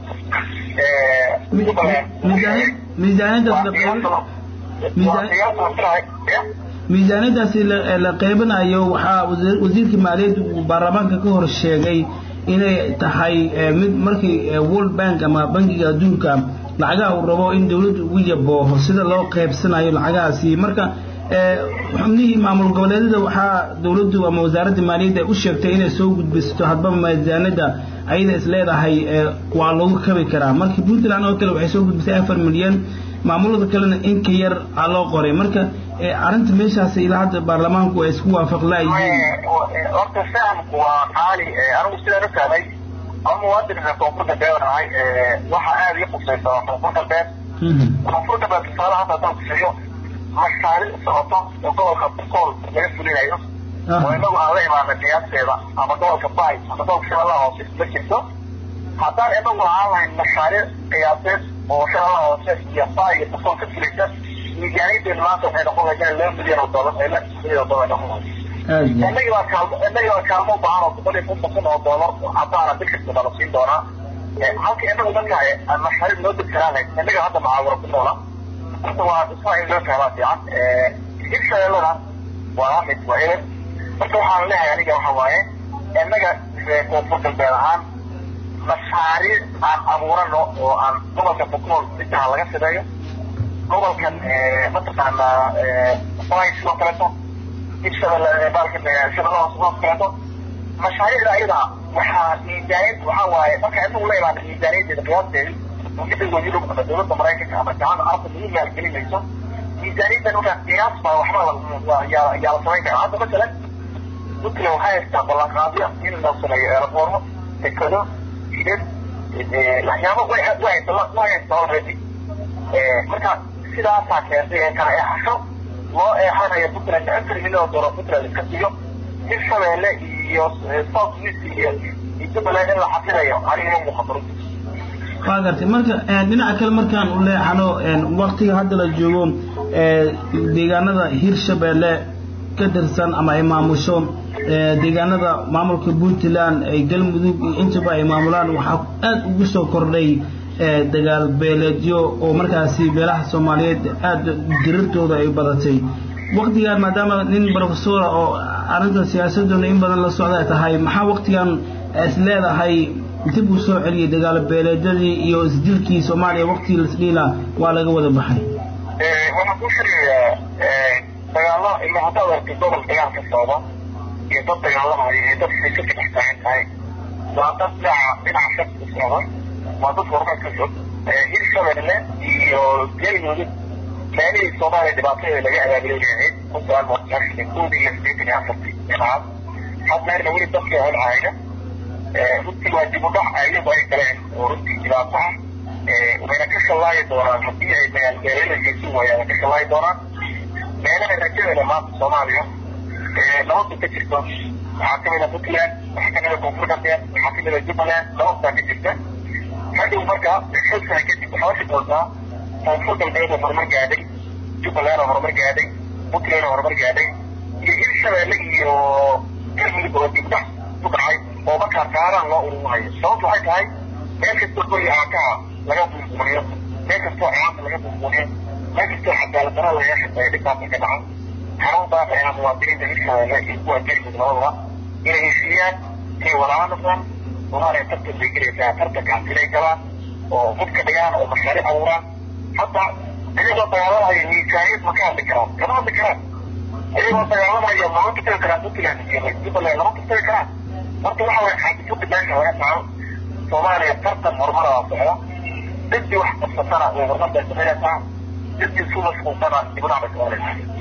Speaker 1: miisaaniyadaasi la qeybanayo waxaa wasiirka maaliyadda uu baarlamaanka ka hor sheegay inay tahay mid markii world bank ama bankiga adduunka lacagaha uu rabo in dawladdu ugu yabooho sida loo qeybsanayo lacagahaasi marka xubnihii maamul goboleedyada waxaa dawladdu ama wasaaradda maaliyadda u sheegtay inay soo gudbisto hadba miisaaniyadda ayada is leedahay waa lagu kabi karaa marka puntland oo kale waxay soo gudbisay afar milyan maamulada kalena inka yar aa loo qoray marka arrinta meeshaas ilaa hadda baarlamaanku ay isku waafaq laayihiin
Speaker 10: horta fahamku waa qaali anigu sidaan u fahmay ama muwaadinka koonfur galbeed ahay waxa aada ii qusaysa waa koonfur galbeed koonfur galbeed tusaale hadda haddaan kusiiyo mashaariic socoto oo gobolka bukool laga fulinayo oo inagu aan la imaana qiyaasteeda ama gobolka bay ama gobolka shabeellaha hoose ma jirto haddaan inagu ahaan lahayn mashaariic qiyaaseed oo shabeellaha hoose iyo bay iyo bukool ka fulaysa miisaaniyaddeenu maanta waxay noqon lahayd laba milyan oo dollar ee lix milyan oo dollar noqon lahayd innagii baa kaalmo innagii baa kaalmo u baahan oo boqol iyo konton kun oo dollar caddaana bil kasta baa la siin doonaa halka inagu marka mashaariic loo degsanaan lahayd innaga hadda macaawiro ku noola horta waa dhismaa in loo fahmaa fiican hirshabeellada waa mid waa eber marka waxaan leeyahay aniga waxa waaye innaga koonfur galbeed ahaan mashaariic aan abuurano oo aan gobolka bukool intaha laga sameeyo gobolkan mataqaanaa bay sidoo kaleeto hirshabelle baalkan shabeellaha hoose sidoo kaleeto mashaariicda ayada waxaa miisaaniyad waxaa waaye marka inagu la imaana miisaaniyaddeeda qiyaasteedi midowga yurub ama dawladda maraykanka ama jaamacada arabka lagu maalgelinayso miisaaniyaddan markaa qiyaas baa waxba yaa la samayn karaa hadda masalan puntland waxay haystaa ballanqaadyo in la sameeyo eelaboormo dekado jidad waxyaabo way way haysta already marka sidaasaa keentay ee kala eexasho loo eexanayo puntland afar milyan oo dollar puntland iska siiyo hirshabeelle iyo south east iyo jubbaland in la xafinayo aniga ma muuqato
Speaker 1: waa gartay marka dhinaca kale markaan u leexano waktiga hadda la joogo deegaanada hirshabeelle ka tirsan ama ay maamusho deegaanada maamulka puntland ay galmudug iyo intaba ay maamulaan waxaa aada ugu soo kordhay dagaal beeleedyo oo markaasi beelaha soomaaliyeed aada dirirtooda ay badatay waktigan maadaama nin professora oo arrinta siyaasaduna in badan la socda tahay maxaa waktigan is leedahay dib uu soo celiyay dagaalo beeleedyadii iyo isdilkii soomaaliya waktigii lasdhiila waa laga wada baxay
Speaker 10: waxaan ku sheegayaa dagaalo ila haddaad aragtay gobol dagaal ka socda iyo dad dagaalamaya iyo dad xiso ka dhex taagan tahay waa dad dhinaca dhinaca shak u socda waa dad horumar ka fog hirshabelle iyo galmudug meelihii soomaaliya dhibaatadeeda laga abaabulay ahayd kun sagaal boqol sagaashan koodii iyo sideetan iyo afartii dhinacaas hadmeerna weli dadka holcahayna runtii waa dib u dhac ayagu ay galeen oo runtii dhibaato ah wayna ka shallaayi doonaan haddii ay magaalbeelelakaysi waayaan ka shallaayi doonaan meelaha rajadeeda maanta soomaaliya nabadda ka jirto waxaa kamid a puntland waxaa kamid a koonfur galbeed waxaa kamid a jubbaland nabadbaa ka jirta hadhow marka xog sana kadib waxaa arki doontaa koonfur galbeed oo horumar gaadhay jubbaland oo horumar gaadhay puntland oo horumar gaadhay hirshabeelle iyo galmudug oo dibdhac ku dhacay oo markaa kaaraan loo ururinayo sababtu waxay tahay meel kastoo guri aakaha laga buubuuriyo meel kastoo ciyaanta laga buubuuriyo meel kastoo cadaalad daro laga shaqeeyo dhibkaasa ka dhaca xarun baaqaya muwaadiniinta hirshabeelle iyo kuwa galmudug labadaba inay heshiiyaan inay walaalo noqdaan soomaaliya tartan bay gelaysaa tartankaas inay galaan oo hubka dhigaan oo mashaariic abuuraan hadda iyagoo dagaalamaya miisaaniyad ma ka hadli karaan kama hadli karaan iyagoo dagaalamaya lama tagi karaan puntland iyo jubbaland lama tagi karaan horta waxa waya xaadisada meesha laga saaro soomaaliya tartan horumara waa socda cidii wax qabsatana way horumar bay samaynaysaa cidii isu mashquulsana dibnac bay samaynaysaa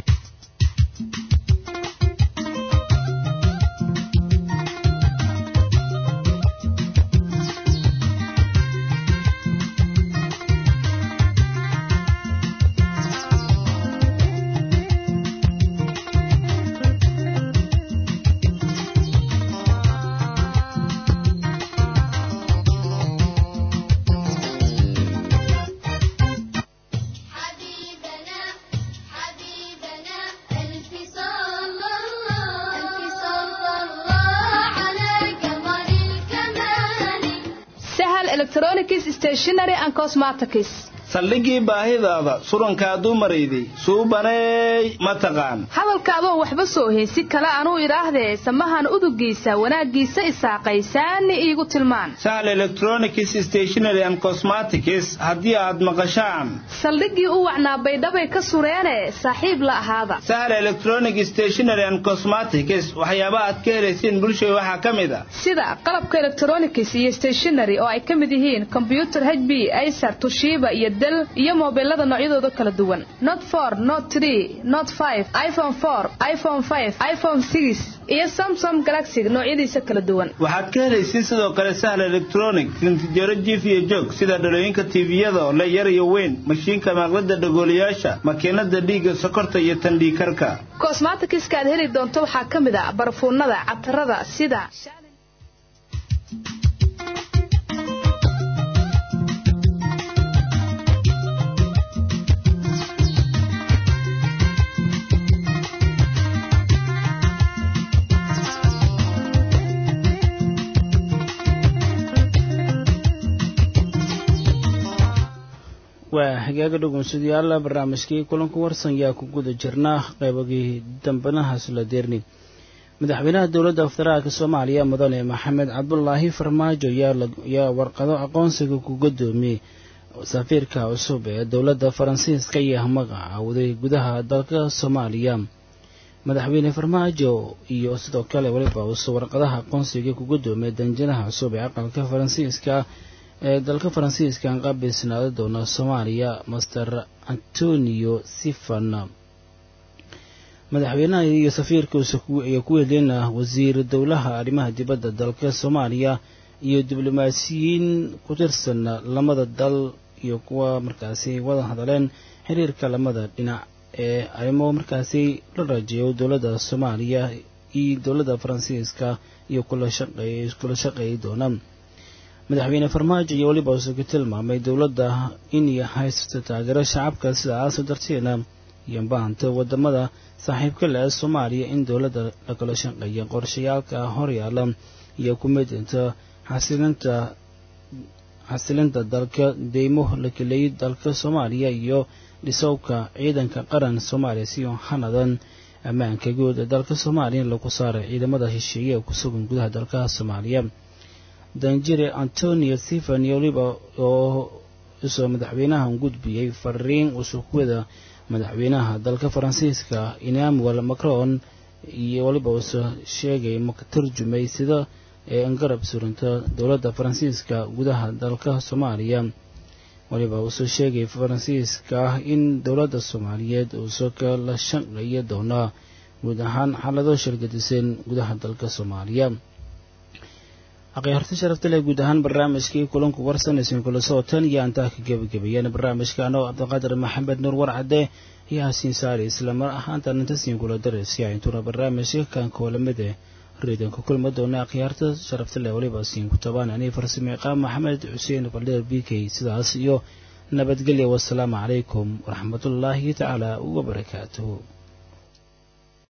Speaker 1: saldhigii baahidaada surankaa dumarayday suubaneey ma taqaan
Speaker 16: hadalkaadoon waxba soo heysi kale anuu idhaahdee samahan udugiisa wanaaggiisa isaaqaysaani iigu tilmaan
Speaker 1: sahal electronics stationary and cosmetics haddii aad maqashaan
Speaker 16: saldhiggii u wacnaa baydhabay ka sureene saaxiib la ahaada
Speaker 1: sahal electronic stationary and cosmetics waxyaaba aad ka helaysiin bulshada waxaa ka mid a
Speaker 16: sida qalabka electronics iyo stationary oo ay ka mid yihiin kombyutar h b acer tushiiba iyo del iyo mobilada noocyadooda kala duwan not for not tree not five iphone four iphone five iphone six iyo samsom galaxy noocyadiisa kala duwan
Speaker 1: waxaad ka helaysiin sidoo kale sahal electronic rintijaro jiif iyo joog sida dhalooyinka tiiviyada oo le yar iyo weyn mashiinka maaqlada dhagoolayaasha makiinada dhiigga sokorta iyo tandhiikarka
Speaker 16: kosmatikiska aad heli doonto waxaa ka mid a barfuunada catarada sida
Speaker 1: waa hagaaga dhegeystayaal barnaamijkii kulanka warsan yaa ku guda jirnaa qaybagii dambanahaas la deerni madaxweynaha dowladda federaalka soomaaliya mudane maxamed cabdulaahi farmaajo yaa warqado aqoonsiga ku gudoomiyey safiirka cusub ee dowladda faransiiska iyo magacaawday gudaha dalka soomaaliya madaxweyne farmaajo iyo sidoo kale weliba uuse warqadaha aqoonsiga ku gudoomiyay danjiraha cusub ee aqalka faransiiska ee dalka faransiiska aan qaabilsanaada doona soomaaliya master antonio sifan madaxweynaha iyo safiirkiisa iyo ku helina wasiir dowlaha arrimaha dibadda dalka soomaaliya iyo diblomaasiyiin ku tirsan lamada dal iyo kuwa markaasi wada hadaleen xiriirka lamada dhinac ee arrimo markaasi la rajeeyo dowladda soomaaliya iyo dowladda faransiiska iyo kula shaqeeyi doona madaxweyne farmaajo iyo weliba uuse ku tilmaamay dowladda inay haysato taageero shacabka sidaas darteedna iyo baahanta wadamada saaxiibka leh ee soomaaliya in dowladda lakala shaqeeya qorshayaalka horyaala iyo ku midinta xasilinta xasilinta dalka deymo la keleeyay dalka soomaaliya iyo dhisowka ciidanka qaran soomaaliya si hanadan ammaanka guud ee dalka soomaaliya in lagu saaray ciidamada heshiiye ee ku sugan gudaha dalka soomaaliya danjire antonio stephen iyo weliba oo isoo madaxweynaha gudbiyey fariin usukwada madaxweynaha dalka faransiiska emmanuel macron iyo weliba uuse sheegay maka turjumay sida ee garab surinta dowladda faransiiska gudaha dalka soomaaliya weliba uuse sheegay faransiiska in dowladda soomaaliyeed uuse kala shaqeeya doona guud ahaan xaalado shirgadisan gudaha dalka soomaaliya akhyaarta sharafta leh guud ahaan barnaamijkii kulanku warsanaysan kula socotan iyo antaa ka gebagabeeyeen barnaamijka anoo cabdiqaadir maxamed nuur warcade iyo hasiin saari islamar ahaantan intasiin kula daraysiya intuna barnaamijka kan koolamide reedanka kulma doona akhyaarta sharafta leh weliba siin ku tabaan anii farsame qaam maxamed xuseen baldheer b k sidaas iyo nabadgelya wasalaamu calaykum waraxmatullaahi tacaala wabarakaatuhu